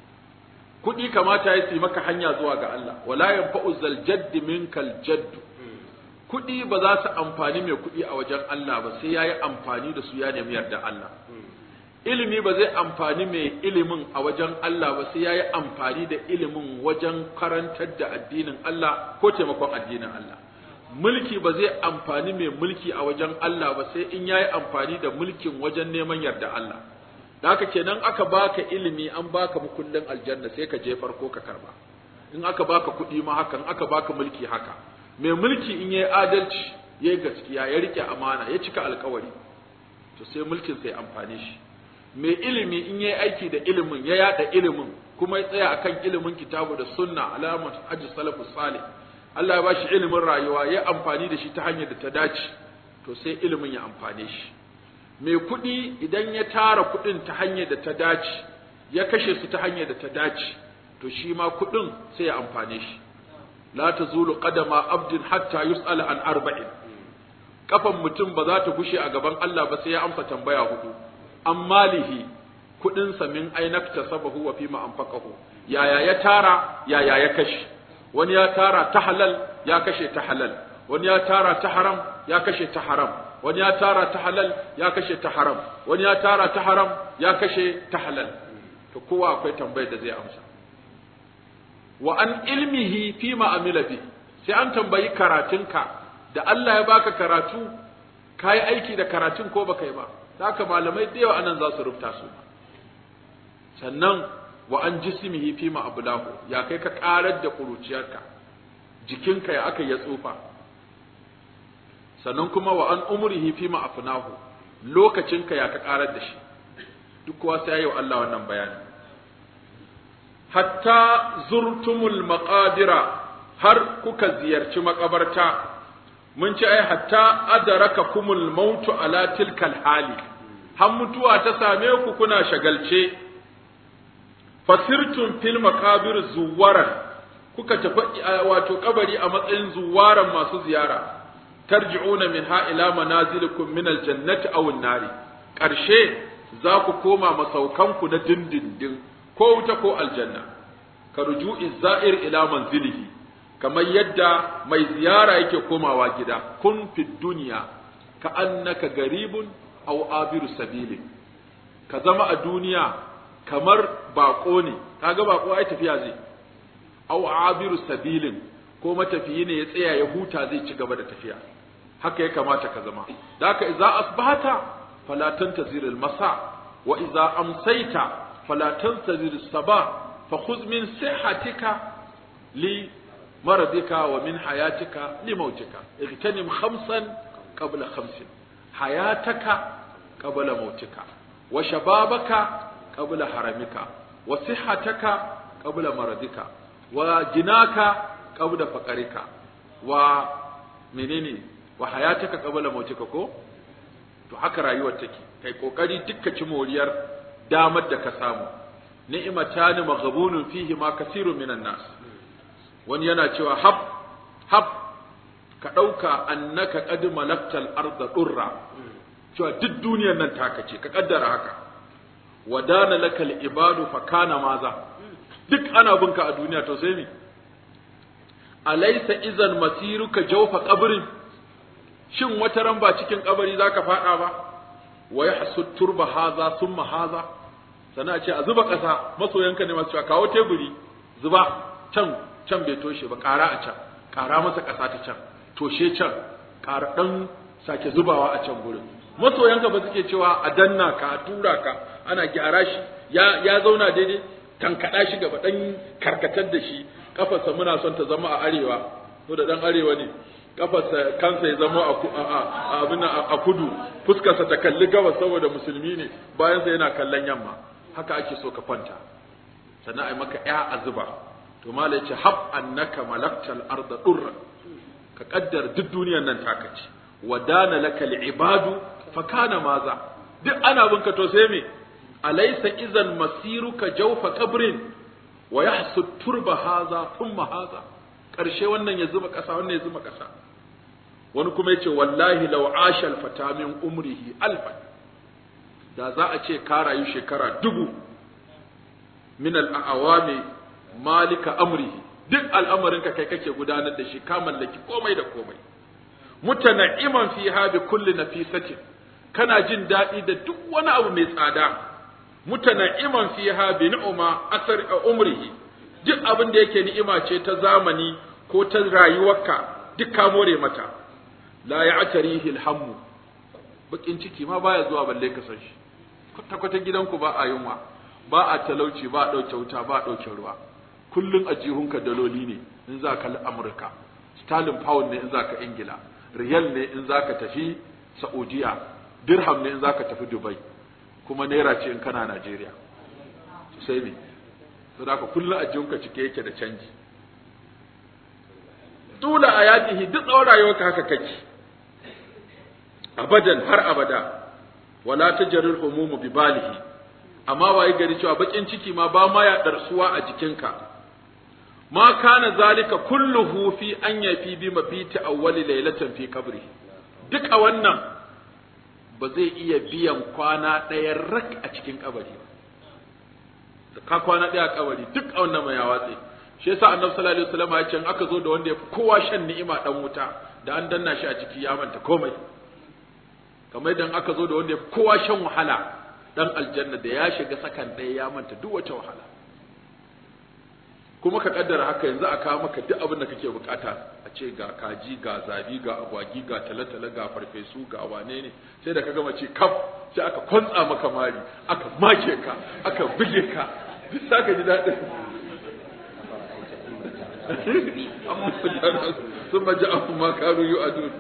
kuɗi kamata ya yi maka hanya zuwa ga Allah wala yanfa'u zal jadd minkal jadd kuɗi ba za su amfani mai kuɗi a wajen Allah ba sai yayi amfani da su ya nemi yarda Allah ilimi ba zai amfani mai ilimin a wajen Allah ba sai yayi amfani da ilimin wajen karantar da addinin Allah ko taimakon addinin Allah mulki ba zai amfani mai mulki a wajen Allah ba sai in yayi amfani da mulkin wajen neman yarda Allah da haka kenan aka baka ilimi an baka mukullin aljanna sai ka je farko ka karba in aka baka kuɗi ma haka in aka baka mulki haka mai mulki in yayi adalci yayi gaskiya ya rike amana ya cika alkawari to sai mulkin sai amfane shi mai ilimi in yayi aiki da ilimin ya yada ilimin kuma ya tsaya akan ilimin kitabu da sunna alamat hajji salafus salih Allah ya bashi ilimin rayuwa ya amfani da shi ta hanyar da ta dace to sai ilimin ya amfane shi mai kuɗi idan ya tara kuɗin ta hanyar da ta dace ya kashe su ta hanyar da ta dace to shi ma kuɗin sai ya amfane shi la tazulu qadama abdin hatta yus'ala an arba'in kafan mutum ba za ta gushe a gaban Allah ba sai ya amsa tambaya hudu an malihi kuɗinsa min ainakta sabahu wa fima anfaqahu yaya ya tara yaya ya kashe wani ya tara ta halal ya kashe ta halal wani ya tara ta haram ya kashe ta haram wani ya tara ta halal ya kashe ta haram wani ya tara ta haram ya kashe ta halal to kowa akwai tambayar da zai amsa wa an ilmihi fi ma amila bi sai an tambayi karatunka da Allah ya baka karatu kai aiki da karatun ko baka yi ba haka malamai da yawa anan za su rubuta su sannan wa an jismihi fi ma ablahu ya kai ka karar da kuruciyarka jikinka ya aka ya tsufa sannan kuma wa an umrihi fi ma afnahu lokacinka ya ka karar da shi duk kowa sai yau Allah wannan bayani hatta zurtumul maqabira har kuka ziyarci makabarta mun ci ai hatta adaraka kumul mautu ala tilkal hali har mutuwa ta same ku kuna shagalce fasirtum fil maqabir zuwaran kuka tafi wato kabari a matsayin zuwaran masu ziyara tarji'una minha ila manazilikum min aljannati aw an-nari karshe za ku koma masaukanku na dindindin ko wuta ko aljanna ka ruju'i za'ir ila manzilihi kamar yadda mai ziyara yake komawa gida kun fi duniya ka annaka garibun aw abiru sabili ka zama a duniya kamar bako ne kaga bako ai tafiya zai aw abiru sabilin ko matafiyi ne ya tsaya ya huta zai ci gaba da tafiya haka ya kamata ka zama da haka idza asbahata fala tantazir al-masa wa idza amsayta fala tantazir as-sabah fa khudh min sihhatika li maradika wa min hayatika li mautika igtanim khamsan qabla khamsin hayataka qabla mautika wa shababaka qabla haramika wa sihhataka qabla maradika wa jinaka qabla faqarika wa menene wa hayataka qabla mautika ko to haka rayuwar take kai kokari dukkan ci moriyar damar da ka samu ni'matani maghbunun fihi ma kasirun minan nas wani yana cewa hab hab ka dauka annaka qad malaktal arda durra cewa duk duniyar nan taka ce ka kaddara haka wadana lakal ibadu fa kana maza duk ana binka a duniya to sai me alaysa idan masiruka jawfa qabrin shin wata ran ba cikin kabari zaka fada ba wa yahsud turba haza thumma haza sana ce a zuba kasa masoyanka ne masu cewa kawo teburi zuba can can bai toshe ba kara a can kara masa kasa ta can toshe can kara dan sake zubawa a can gurin masoyanka ba suke cewa a danna ka a tura ka ana gyara shi ya ya zauna daidai tankada shi gaba dan karkatar da shi kafarsa muna son ta zama a arewa ko da dan arewa ne kafarsa kansa ya zama a abin a kudu fuskarsa ta kalli gabas saboda musulmi ne bayan sa yana kallon yamma haka ake so ka kwanta sannan ai maka ya azuba to malai ce hab annaka malaktal arda durra ka kaddar duk duniyar nan taka ce wadana lakal ibadu fa kana maza duk ana binka to sai me alaysa idan masiruka jawfa qabrin wa yahsud turba haza thumma haza karshe wannan ya zuba kasa wannan ya zuba kasa wani kuma yace wallahi law asha fata min umrihi alfan da za a ce ka rayu shekara dubu min al-awami malika amrihi duk al'amarin ka kai kake gudanar da shi ka mallaki komai da komai mutana'iman fiha bi kulli nafisatin kana jin daɗi da duk wani abu mai tsada mutana'iman fiha bi ni'ma asar umrihi duk abin da yake ni'ima ce ta zamani ko ta rayuwarka duk ka more mata la ya'tarihi alhammu bakin ciki ma baya zuwa balle ka san shi kwata kwata gidanku ba a yunwa ba a talauci ba a ɗauke wuta ba a ɗauke ruwa kullun a jihunka daloli ne in za ka Amurka sterling pound ne in za ka Ingila riyal ne in za ka tafi Saudiya dirham ne in za ka tafi Dubai kuma naira ce in kana Najeriya sai ne saboda haka kullun a jihunka cike yake da canji tula ayatihi duk tsawon rayuwarka haka kake abadan har abada wala tajrul humumu bi balihi amma waye gari cewa bakin ciki ma ba ma ya darsuwa a jikinka ma kana zalika kulluhu fi an yafi bi mabiti awwali laylatan fi qabri duk a wannan ba zai iya biyan kwana ɗaya rak a cikin kabari ba ka kwana ɗaya a kabari duk a wannan mai ya watse shi yasa annabi sallallahu alaihi wasallam ya ce aka zo da wanda ya fi kowa shan ni'ima dan wuta da an danna shi a ciki ya manta komai kamar idan aka zo da wanda ya fi kowa shan wahala dan aljanna da ya shiga sakan ɗaya ya manta duk wata wahala kuma ka kaddara haka yanzu a kawo maka duk abin da kake bukata a ce ga kaji ga zabi ga agwagi ga talatala ga farfesu ga wane ne sai da ka gama ce kaf sai aka kwantsa maka mari aka make ka aka buge ka bisa ka ji daɗin sun maji abu ma karu yi a dun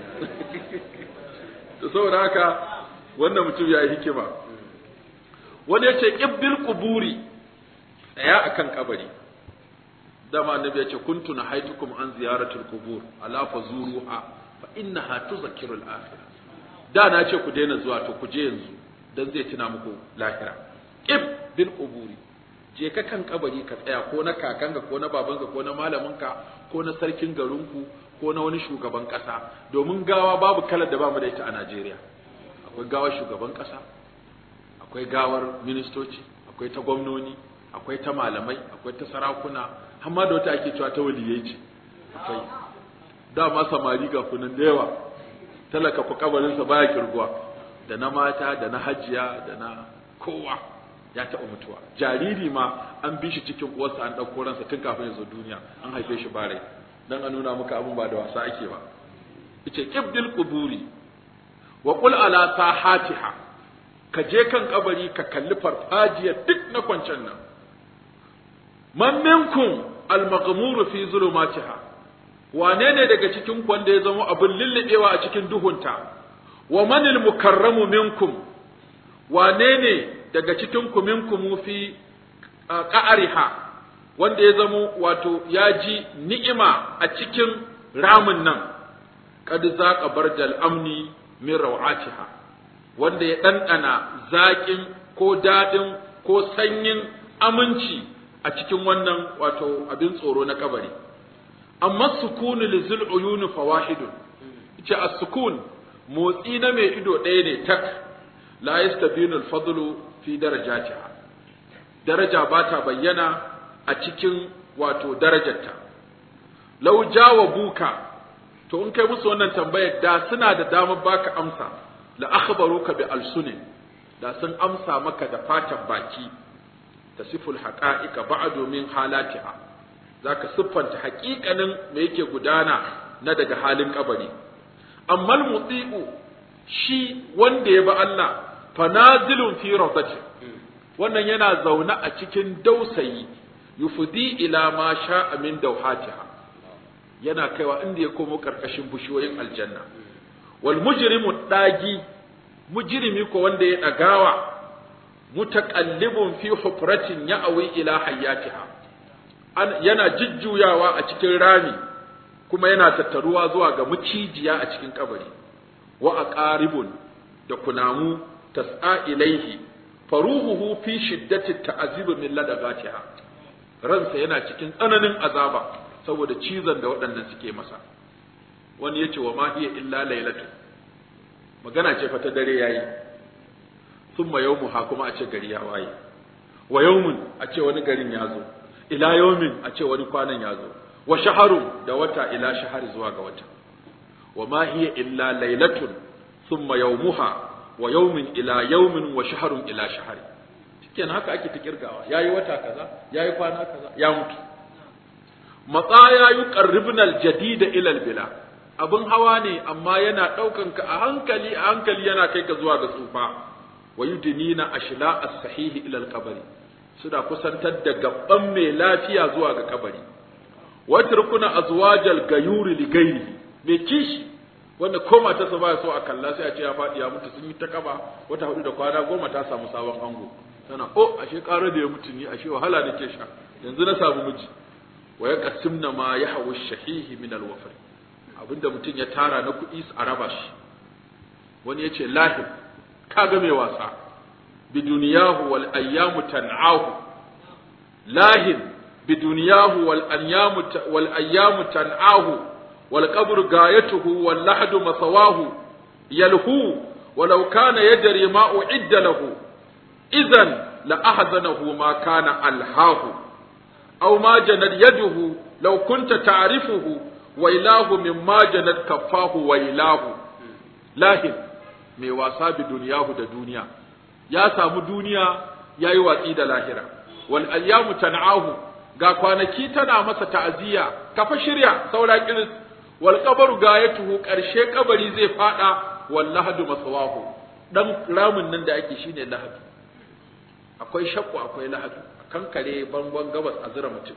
da saboda haka wannan mutum ya yi hikima wani ya ce ƙibbil kuburi tsaya akan kabari dama annabi ya ce kuntu na haitukum an ziyaratul kubur ala fazuruha fa innaha tuzakkiru al-akhirah da na ce ku daina zuwa to ku je yanzu dan zai tuna muku lahira qib bil quburi je ka kan kabari ka tsaya ko na kakanka ko na babanka ko na malaminka ko na sarkin garinku ko na wani shugaban kasa domin gawa babu kalar da bamu da ita a Najeriya akwai gawar shugaban kasa akwai gawar ministoci akwai ta gwamnoni akwai ta malamai akwai ta sarakuna amma da wata ake cewa ta waliyai ce akwai dama samari ga kunan da yawa talaka ku kabarinsa baya kirguwa da na mata da na hajiya da na kowa ya taɓa mutuwa jariri ma an bi shi cikin uwarsa an ɗauko ransa tun kafin ya zo duniya an haife shi bare dan a nuna muka abin ba da wasa ake ba yace qibdil quburi wa qul ala sahatiha ka je kan kabari ka kalli farfajiyar duk na kwancen nan man minkum al-maghmur fi zulumatiha wane ne daga cikin ku wanda ya zama abin lullubewa a cikin duhunta wa manil mukarramu minkum wane ne daga cikin ku minkum fi qa'ariha wanda ya zama wato ya ji ni'ima a cikin ramin nan kad zaqa bardal amni min rawatiha wanda ya ɗanɗana zaƙin ko daɗin ko sanyin aminci a cikin wannan wato abin tsoro na kabari amma sukunu lizul uyuni fawahidun ce as-sukun motsi na mai ido ɗaya ne tak la yastabinu al-fadlu fi darajatiha daraja ba ta bayyana a cikin wato darajarta law jawabuka to in kai musu wannan tambayar da suna da damar baka amsa la akhbaruka bi alsunin da sun amsa maka da fatan baki tasiful haqa'iqa ba'du min halatiha zaka siffanta haƙiƙanin me yake gudana na daga halin kabari amma muti'u shi wanda ya ba Allah fanazilun fi rawdati wannan yana zaune a cikin dausayi yufdi ila ma sha'a min dawhatiha yana kaiwa inda ya komo karkashin bushiyoyin aljanna wal mujrimu dagi mujrimi ko wanda ya dagawa mutaqallibun fi hufratin ya'wi ila hayyatiha yana jujjuyawa a cikin rami kuma yana tattaruwa zuwa ga mucijiya a cikin kabari wa aqaribun da kunamu tas'a ilaihi faruhuhu fi shiddati ta'azib min ladagatiha ransa yana cikin tsananin azaba saboda cizon da waɗannan suke masa wani yace wa ma hiya illa lailatu magana ce fa ta dare yayi thumma yawmuha kuma a ce gari ya waye wa yawmun a ce wani garin ya zo ila yawmin a ce wani kwanan ya zo wa shaharun da wata ila shahari zuwa ga wata wa ma hiya illa lailatun thumma yawmuha wa yawmin ila yawmin wa shaharun ila shahari shikenan haka ake ta kirgawa yayi wata kaza yayi kwana kaza ya mutu matsaya yuqarribna aljadida ila albila abin hawa ne amma yana ɗaukan ka a hankali a hankali yana kai ka zuwa ga tsufa wa yudnina ashla as-sahihi ila al-qabri suna kusantar da gaban mai lafiya zuwa ga kabari wa turkuna azwajal gayuri li gairi mai kishi wanda ko matarsa ba so a kalla sai a ce ya faɗi ya mutu sun yi ta kaba wata hudu da kwana goma ta samu sabon ango tana oh ashe ƙara da ya mutu ni ashe wahala nake sha yanzu na samu miji wa yaqsimna ma yahwu shahihi min al-wafr abinda mutum ya tara na kuɗi a raba shi wani ya ce lahib kaga mai wasa biduniyahu wal ayyamu tan'ahu lahin biduniyahu wal ayyamu wal ayyamu tan'ahu wal qabru gayatuhu wal lahdu masawahu yalhu ولو كان يدري ما أعد له إذا لأحزنه ما كان ألهاه أو ما جنت يده لو كنت تعرفه ويلاه مما جنت كفاه ويلاه lahin mai wasa bi duniyahu da duniya ya samu duniya ya yi watsi da lahira wal ayyamu tan'ahu ga kwanaki tana masa ta'aziyya kafa shirya saura kiris wal qabaru gayatuhu karshe kabari zai fada wal lahadu masawahu dan ramin nan da ake shine lahadu akwai shakku akwai lahadu kankare bangon gabas a zira mutum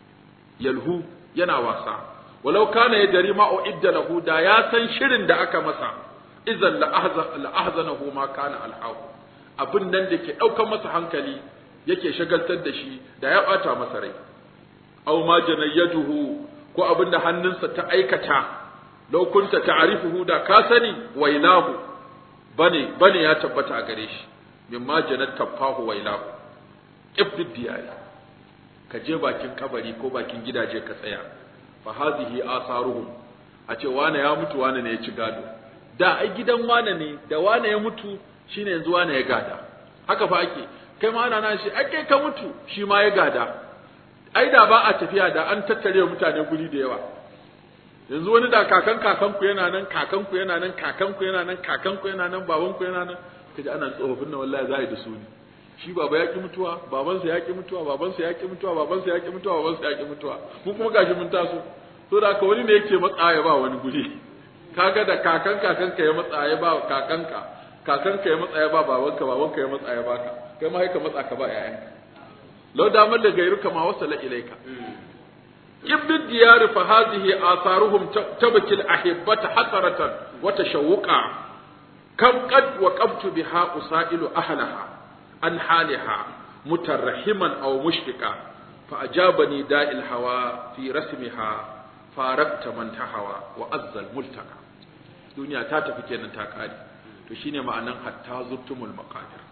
yalhu yana wasa walau kana ya dari ma uidda lahu da ya san shirin da aka masa idan la ahzanahu ma kana alhahu abin nan da ke daukar masa hankali yake shagaltar da shi da ya bata masa rai aw ma janayyaduhu ko abin da hannunsa ta aikata law kunta ta'rifuhu da ka sani wailahu bane bane ya tabbata a gare shi mimma janat kafahu wailahu ibdi diyari ka je bakin kabari ko bakin gidaje ka tsaya fa hadhihi asaruhum a ce wane ya mutu wane ne ya ci gado da ai gidan wane ne da wane ya mutu shine yanzu wane ya gada haka fa ake kai ma ana nan shi ai kai ka mutu shi ma ya gada ai da ba a tafiya da an tattare mutane guri da yawa yanzu wani da kakan kakanku yana nan kakanku yana nan kakanku yana nan kakanku yana nan babanku yana nan kaji ana tsofaffin nan wallahi za a yi da su ne shi baba ya ki mutuwa babansa ya ki mutuwa babansa ya ki mutuwa babansa ya ki mutuwa babansa ya ki mutuwa mu kuma gashi mun taso to da haka wani ne yake matsa ya ba wani guri kaga da kakan kakanka ya matsa ya ba kakanka kakanka ya matsa ya ba babanka babanka ya matsa ya baka kai ma ka matsa ka ba yayanka law damar da gairuka ma wasala ilaika ibdu diyar fa hadhihi atharuhum tabkil ahibbata hasaratan wa tashawuqa kam qad waqabtu biha usailu ahlaha an haliha mutarrahiman aw mushrika fa ajabani da'il hawa fi rasmiha farakta man tahawa wa azzal multaka duniya ta tafi kenan ta kare to shine ma'anan hatta zurtumul maqadir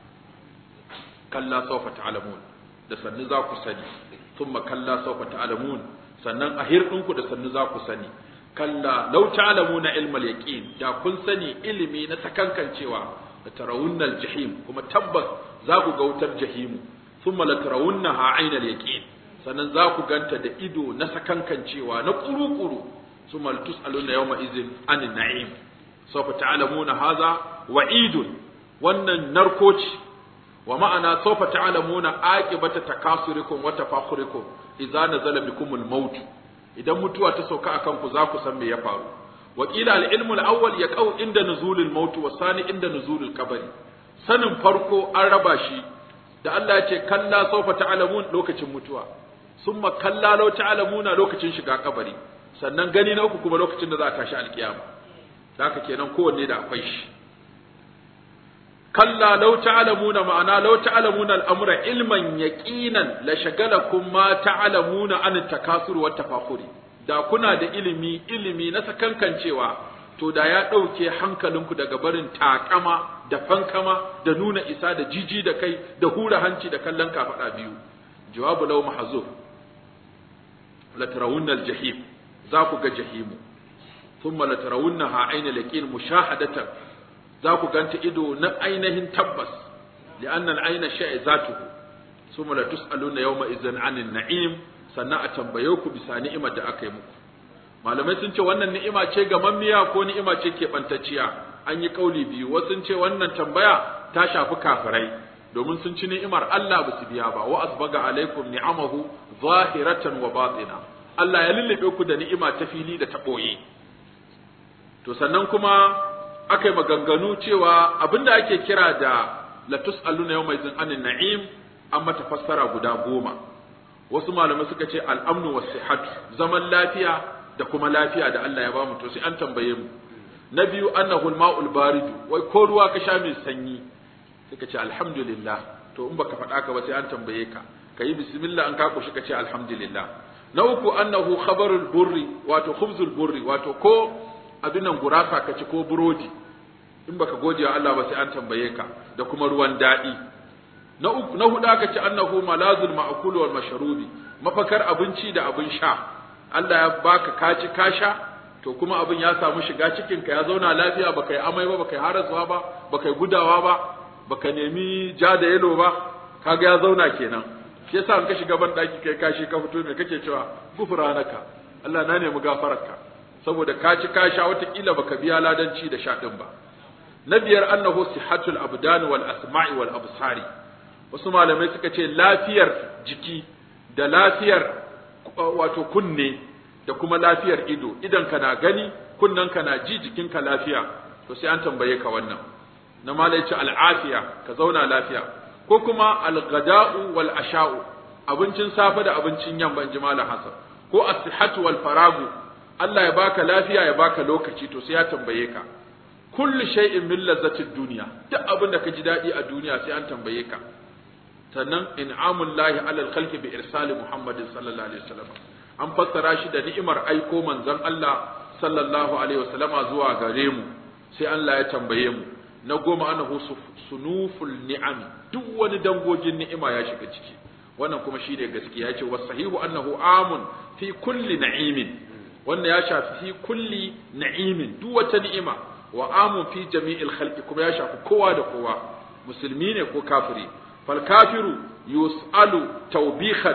kalla sawfa ta'lamun da sannu za ku sani thumma kalla sawfa ta'lamun sannan a hirɗinku da sannu za ku sani kalla law ta'lamuna ilmal yaqin da kun sani ilimi na sakankancewa da tarawunnal jahim kuma tabbas za ku ga wutar jahimu thumma la tarawunnaha aynal yaqin sannan za ku ganta da ido na sakankancewa na kuru-kuru thumma tus'aluna yawma idhin anin na'im sawfa ta'lamuna hadha wa'idun wannan narkoci wa ma'ana sawfa ta'lamuna aqibata takasurikum wa tafakhurikum idza nazala bikumul maut idan mutuwa ta sauka akan ku za ku san me ya faru wa qila al ilmu al awwal yaqau inda nuzulil maut wa sani inda nuzulil qabri sanin farko an raba shi da Allah ya ce kalla sawfa ta'lamun lokacin mutuwa summa kalla law ta'lamuna lokacin shiga kabari sannan gani na uku kuma lokacin da za a tashi alkiyama haka kenan kowanne da akwai shi kalla law ta'lamuna ma'ana law ta'lamuna al-amra ilman yaqinan la shagalakum ma ta'lamuna an takasur wa tafakhuri da kuna da ilimi ilimi na sakankancewa to da ya dauke hankalinku daga barin takama da fankama da nuna isa da jiji da kai da hura hanci da kallon kafada biyu jawabu law mahzuf la tarawunna al-jahim za ku ga jahimu thumma la tarawunnaha ayna laqin mushahadatan za ku ganta ido na ainihin tabbas li'annan aina sha'i zatuhu summa la tus'aluna yawma idzan 'anil na'im sannan a tambaye ku bisa ni'imar da aka yi muku malamai sun ce wannan ni'ima ce ga mammiya ko ni'ima ce ke bantacciya an yi kauli biyu wasu sun ce wannan tambaya ta shafi kafirai domin sun ci ni'imar Allah ba su biya ba wa asbaga alaikum ni'amahu zahiratan wa batina Allah ya lullube ku da ni'ima ta fili da ta boye to sannan kuma aka yi maganganu cewa abinda ake kira da latus alluna yau mai zin anin na'im an mata fassara guda goma wasu malamai suka ce al'amnu wa sihatu zaman lafiya da kuma lafiya da Allah ya bamu to sai an tambaye mu na biyu annahu al-ma'ul baridu wai ko ruwa ka sha mai sanyi suka ce alhamdulillah to in baka faɗa ka ba sai an tambaye ka kayi bismillah an ka kushi ka ce alhamdulillah na uku annahu khabarul burri wato khubzul burri wato ko abin nan gurasa ka ci ko burodi in baka gode wa Allah ba sai an tambaye ka da kuma ruwan daɗi na uku na hudu aka ce annahu malazul ma'kul wal mashrubi mafakar abinci da abin sha Allah ya baka kaci ka sha to kuma abin ya samu shiga cikin ka ya zauna lafiya baka yi amai ba baka yi harasuwa ba baka yi gudawa ba baka nemi ja da yelo ba kaga ya zauna kenan shi yasa in ka shiga ban daki kai kashi ka fito me kake cewa gufranaka Allah na nemi gafararka saboda ka ci ka sha watakila baka biya ladanci da sha din ba na biyar annahu sihatul abdan wal asma'i wal absari wasu malamai suka ce lafiyar jiki da lafiyar wato kunne da kuma lafiyar ido idan kana gani kunnen kana ji jikinka lafiya to sai an tambaye ka wannan na malai ce al'afiya ka zauna lafiya ko kuma al-ghada'u wal asha'u abincin safe da abincin yamma in ji malam hasan ko as-sihhatu wal faragu Allah ya baka lafiya ya baka lokaci to sai ya tambaye ka kullu shay'in min lazzatid dunya duk abin da ka ji dadi a duniya sai an tambaye ka sannan in'amul lahi alal khalqi bi irsali muhammadin sallallahu alaihi wasallam an fassara shi da ni'imar aiko manzon Allah sallallahu alaihi wasallama zuwa gare mu sai Allah ya tambaye mu na goma annahu sunuful ni'am duk wani dangogin ni'ima ya shiga ciki wannan kuma shine gaskiya yace wasahihu annahu amun fi kulli na'imin wannan ya shafi fi kulli na'imin duk wata ni'ima wa amun fi jami'il khalqi kuma ya shafi kowa da kowa musulmi ne ko kafiri fal kafiru yus'alu tawbihan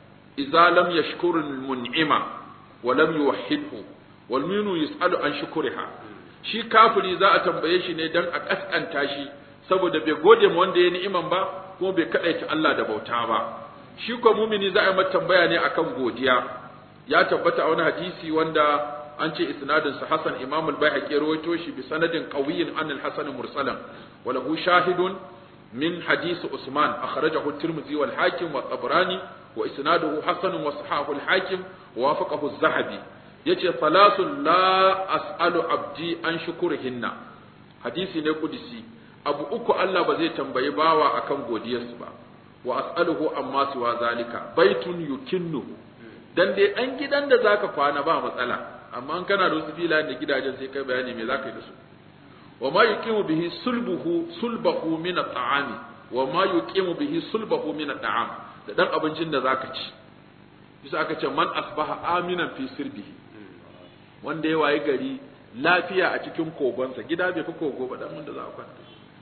idza lam yashkuru al mun'ima wa lam yuwahhidhu wal minu yus'alu an shukriha shi kafiri za a tambaye shi ne dan a kaskanta shi saboda bai gode ma wanda ya ni'iman ba kuma bai kadaita Allah da bauta ba shi ko mumini za a yi mata tambaya ne akan godiya ya tabbata a wani hadisi wanda an ce isnadin sa Hasan Imam al-Baihaqi rawaito shi bi sanadin qawiyyin an al-Hasan mursalan wa lahu shahidun min hadith Usman akhrajahu at-Tirmidhi wal Hakim wa Tabrani wa isnaduhu hasan wa sahahu al-Hakim wa wafaqahu az-Zahabi yace salasun la as'alu abdi an shukurihinna hadisi ne kudisi abu uku Allah ba zai tambayi bawa akan godiyarsu ba wa as'aluhu amma siwa zalika baitun yukinnuhu dan dai dan gidan da zaka kwana ba matsala amma an kana da wasu filayen da gidajen sai kai bayani me zaka yi da su wa ma yuqimu bihi sulbuhu sulbahu min at'ami wa ma yuqimu bihi sulbahu min at'am da dan abincin da zaka ci bisa aka ce man asbaha aminan fi sirbihi wanda ya wayi gari lafiya a cikin kogonsa gida bai fi kogo ba dan wanda za a kwanta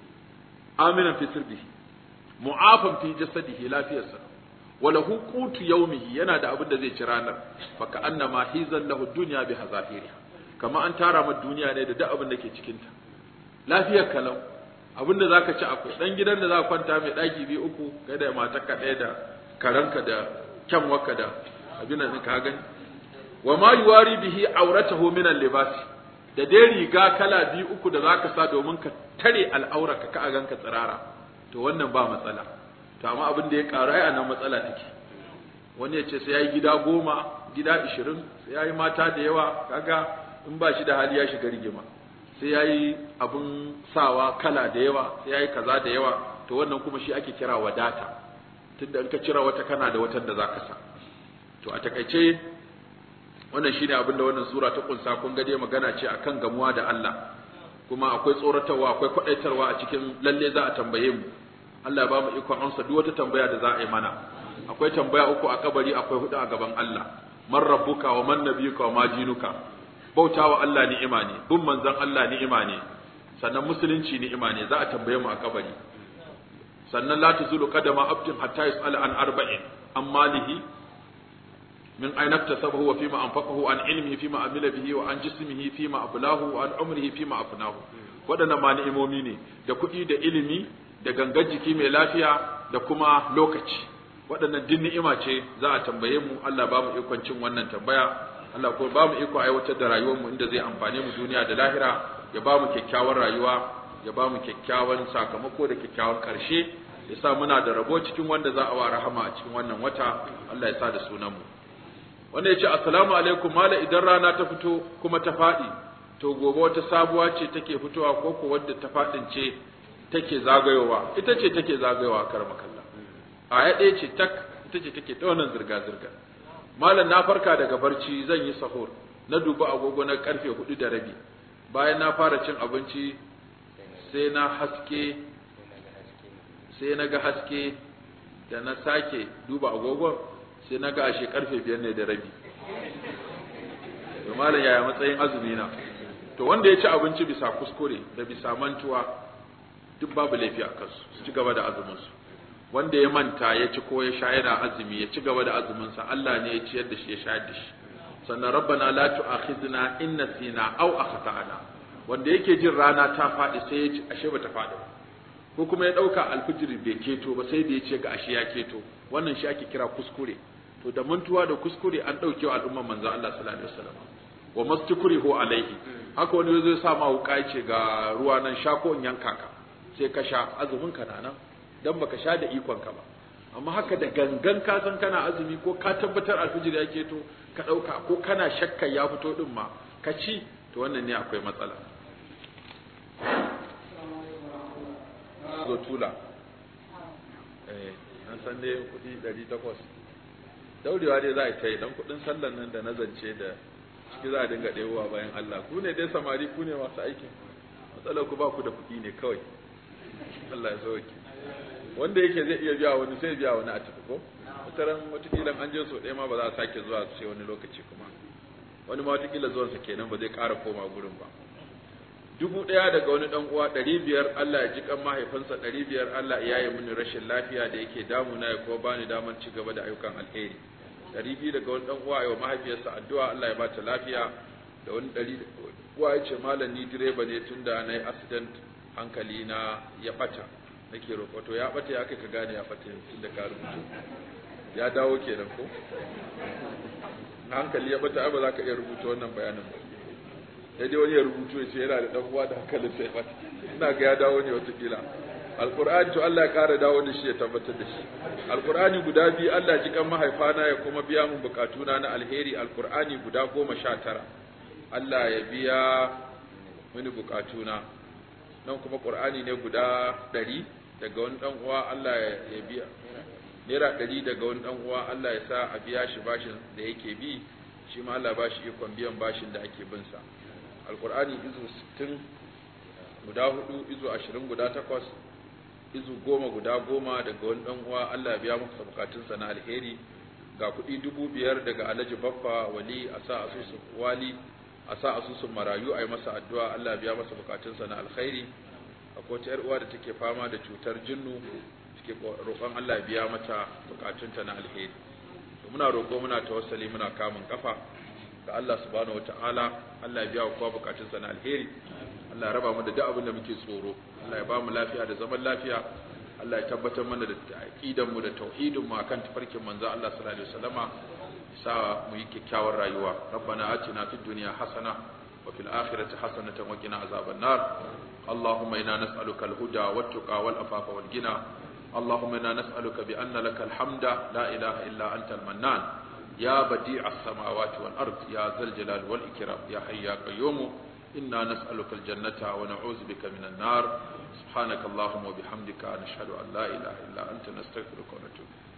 aminan fi sirbihi mu'afan fi jasadihi lafiyarsa wala huqutu yawmihi yana da abin da zai ci ranar fa ka annama hizan lahu dunya bi hazafiriha kama an tara ma duniya ne da duk abin da ke cikin ta lafiyar kalau abin da zaka ci akwai dan gidan da za ka kwanta mai daki biyu uku kai da matarka ɗaya da karanka da kyanwarka da abin da ka gani wa ma yuwari bihi auratahu min al-libas da dai riga kala biyu uku da zaka sa domin ka tare al'aurarka ka a ganka tsirara to wannan ba matsala to amma abin da ya karu ai anan matsala take wani ya ce sai yayi gida goma gida ishirin sai yayi mata da yawa kaga in ba shi da hali ya shiga rigima sai yayi abin sawa kala da yawa sai yayi kaza da yawa to wannan kuma shi ake kira wadata tunda in ka cira wata kana da watan da zaka sa to a takaice wannan shine abin da wannan sura ta kunsa kun ga dai magana ce akan gamuwa da Allah kuma akwai tsoratarwa akwai kwadaitarwa a cikin lalle za a tambaye mu Allah ya ba mu ikon amsa duk wata tambaya da za a yi mana akwai tambaya uku a kabari akwai hudu a gaban Allah man rabbuka wa man nabiyuka wa ma dinuka bautawa Allah ni'ima ne bin manzon Allah ni'ima ne sannan musulunci ni'ima ne za a tambaye mu a kabari sannan la tuzulu qadama abdin hatta yus'ala an arba'in an malihi من أين اكتسبه وفيما أنفقه عن علمه فيما عمل به وعن جسمه فيما أبلاه وعن عمره فيما أفناه waɗannan ma ni'imomi ne da kuɗi da ilimi da gangan jiki mai lafiya da kuma lokaci waɗannan din ni'ima ce za a tambaye mu Allah ba mu ikon cin wannan tambaya Allah ko ba mu iko aiwatar da rayuwar mu inda zai amfane mu duniya da lahira ya ba mu kyakkyawan rayuwa ya ba mu kyakkyawan sakamako da kyakkyawan ƙarshe ya sa muna da rabo cikin wanda za a wa rahama a cikin wannan wata Allah ya sa da sunan mu wanda ya ce assalamu alaikum mala idan rana ta fito kuma ta faɗi to gobe wata sabuwa ce take fitowa ko ko wadda ta faɗin ce take zagayowa ita ce take zagayowa kar makalla a ya ɗaya ce tak ita ce take ta wannan zirga zirga malam na farka daga barci zan yi sahur na duba agogo na karfe hudu da rabi bayan na fara cin abinci sai na haske sai na ga haske da na sake duba agogon sai na ga ashe karfe biyar ne da rabi to malam yaya matsayin azumi na to wanda ya ci abinci bisa kuskure da bisa mantuwa duk babu laifi a kansu su ci gaba da azumin su wanda ya manta ya ci ko ya sha yana azumi ya ci gaba da azumin sa Allah ne ya ciyar da shi ya shayar da shi sannan rabbana la tu'akhidna in nasina aw akhtana wanda yake jin rana ta faɗi sai ya ci ashe bata faɗi ba ko kuma ya ɗauka alfijiri bai keto ba sai da ya ce ga ashe ya keto wannan shi ake kira kuskure to da mantuwa da kuskure an ɗauke wa al'umman manzon Allah sallallahu alaihi wasallam wa mastukrihu alaihi haka wani zai sa ma wuka ce ga ruwa nan sha ko in yanka ka sai ka sha azumin ka na nan dan baka sha da ikon ka ba amma haka da gangan ka san kana azumi ko ka tabbatar alfijiri ya keto ka ɗauka ko kana shakka ya fito din ma ka ci to wannan ne akwai matsala zo tula eh an san dai kuɗi ɗari takwas daurewa dai za a ta yi dan kuɗin sallan nan da nazance da ciki za a dinga ɗewowa bayan Allah ku ne dai samari ku ne masu aikin matsalar ku ba ku da kuɗi ne kawai Allah ya sauke wanda yake zai iya biya wani sai biya wani a tafi ko wataran watakila an je so ɗaya ma ba za a sake zuwa sai wani lokaci kuma wani ma watakila zuwansa kenan ba zai ƙara koma gurin ba dubu ɗaya daga wani ɗan uwa ɗari biyar Allah ya ji kan mahaifinsa ɗari biyar Allah ya yi mini rashin lafiya da yake damuna ya kuma bani damar ci gaba da ayyukan alheri ɗari biyu daga wani ɗan uwa wa mahaifiyarsa addu'a Allah ya bata lafiya da wani ɗari uwa ya ce malam ni direba ne tun da na yi accident hankali na ya ɓata nake roƙo to ya ɓata ya kai ka gane ya ɓata tun da ka rubuto ya dawo kenan ko hankali ya ɓata ba za ka iya rubuta wannan bayanin ba sai dai wani ya rubutu ya ce yana da dan uwa da hankalin sai ba ina ga ya dawo ne watakila alqur'ani to Allah ya kara dawo da shi ya tabbatar da shi alqur'ani guda biyu Allah ji kan mahaifana ya kuma biya mun bukatuna na alheri alqur'ani guda goma sha tara Allah ya biya mini bukatuna nan kuma qur'ani ne guda ɗari daga wani dan uwa Allah ya biya naira ɗari daga wani dan uwa Allah ya sa a biya shi bashin da yake bi shi ma Allah ba shi ikon biyan bashin da ake bin sa alkur'ani izu 60 guda hudu izu 20 guda takwas izu goma guda goma daga wani dan uwa Allah ya biya masa bukatunsa na alheri ga kuɗi dubu biyar daga alhaji baffa wali a sa asusun wali a sa asusun marayu a yi masa addu'a Allah ya biya masa bukatunsa na alkhairi akwai wata 'yar uwa da take fama da cutar jinnu take roƙon Allah ya biya mata bukatunta na alheri muna roƙo muna tawassali muna kamun kafa ga Allah subhanahu wataala Allah ya biya wa kowa bukatunsa na alheri Allah ya raba mu da duk abin da muke tsoro Allah ya ba mu lafiya da zaman lafiya Allah ya tabbatar mana da aqidan mu da tauhidin mu akan tafarkin manzo Allah sallallahu alaihi wasallama sa mu yi kyakkyawar rayuwa rabbana atina fid dunya hasana wa fil akhirati hasanatan wa qina azaban nar اللهم إنا نسألك الهدى والتقى والأفاف والغنى اللهم إنا نسألك بأن لك الحمد لا إله إلا أنت المنان يا بديع السماوات والأرض يا ذا الجلال والإكرام يا حي يا قيوم إنا نسألك الجنة ونعوذ بك من النار سبحانك اللهم وبحمدك نشهد أن لا إله إلا أنت نستغفرك ونتوب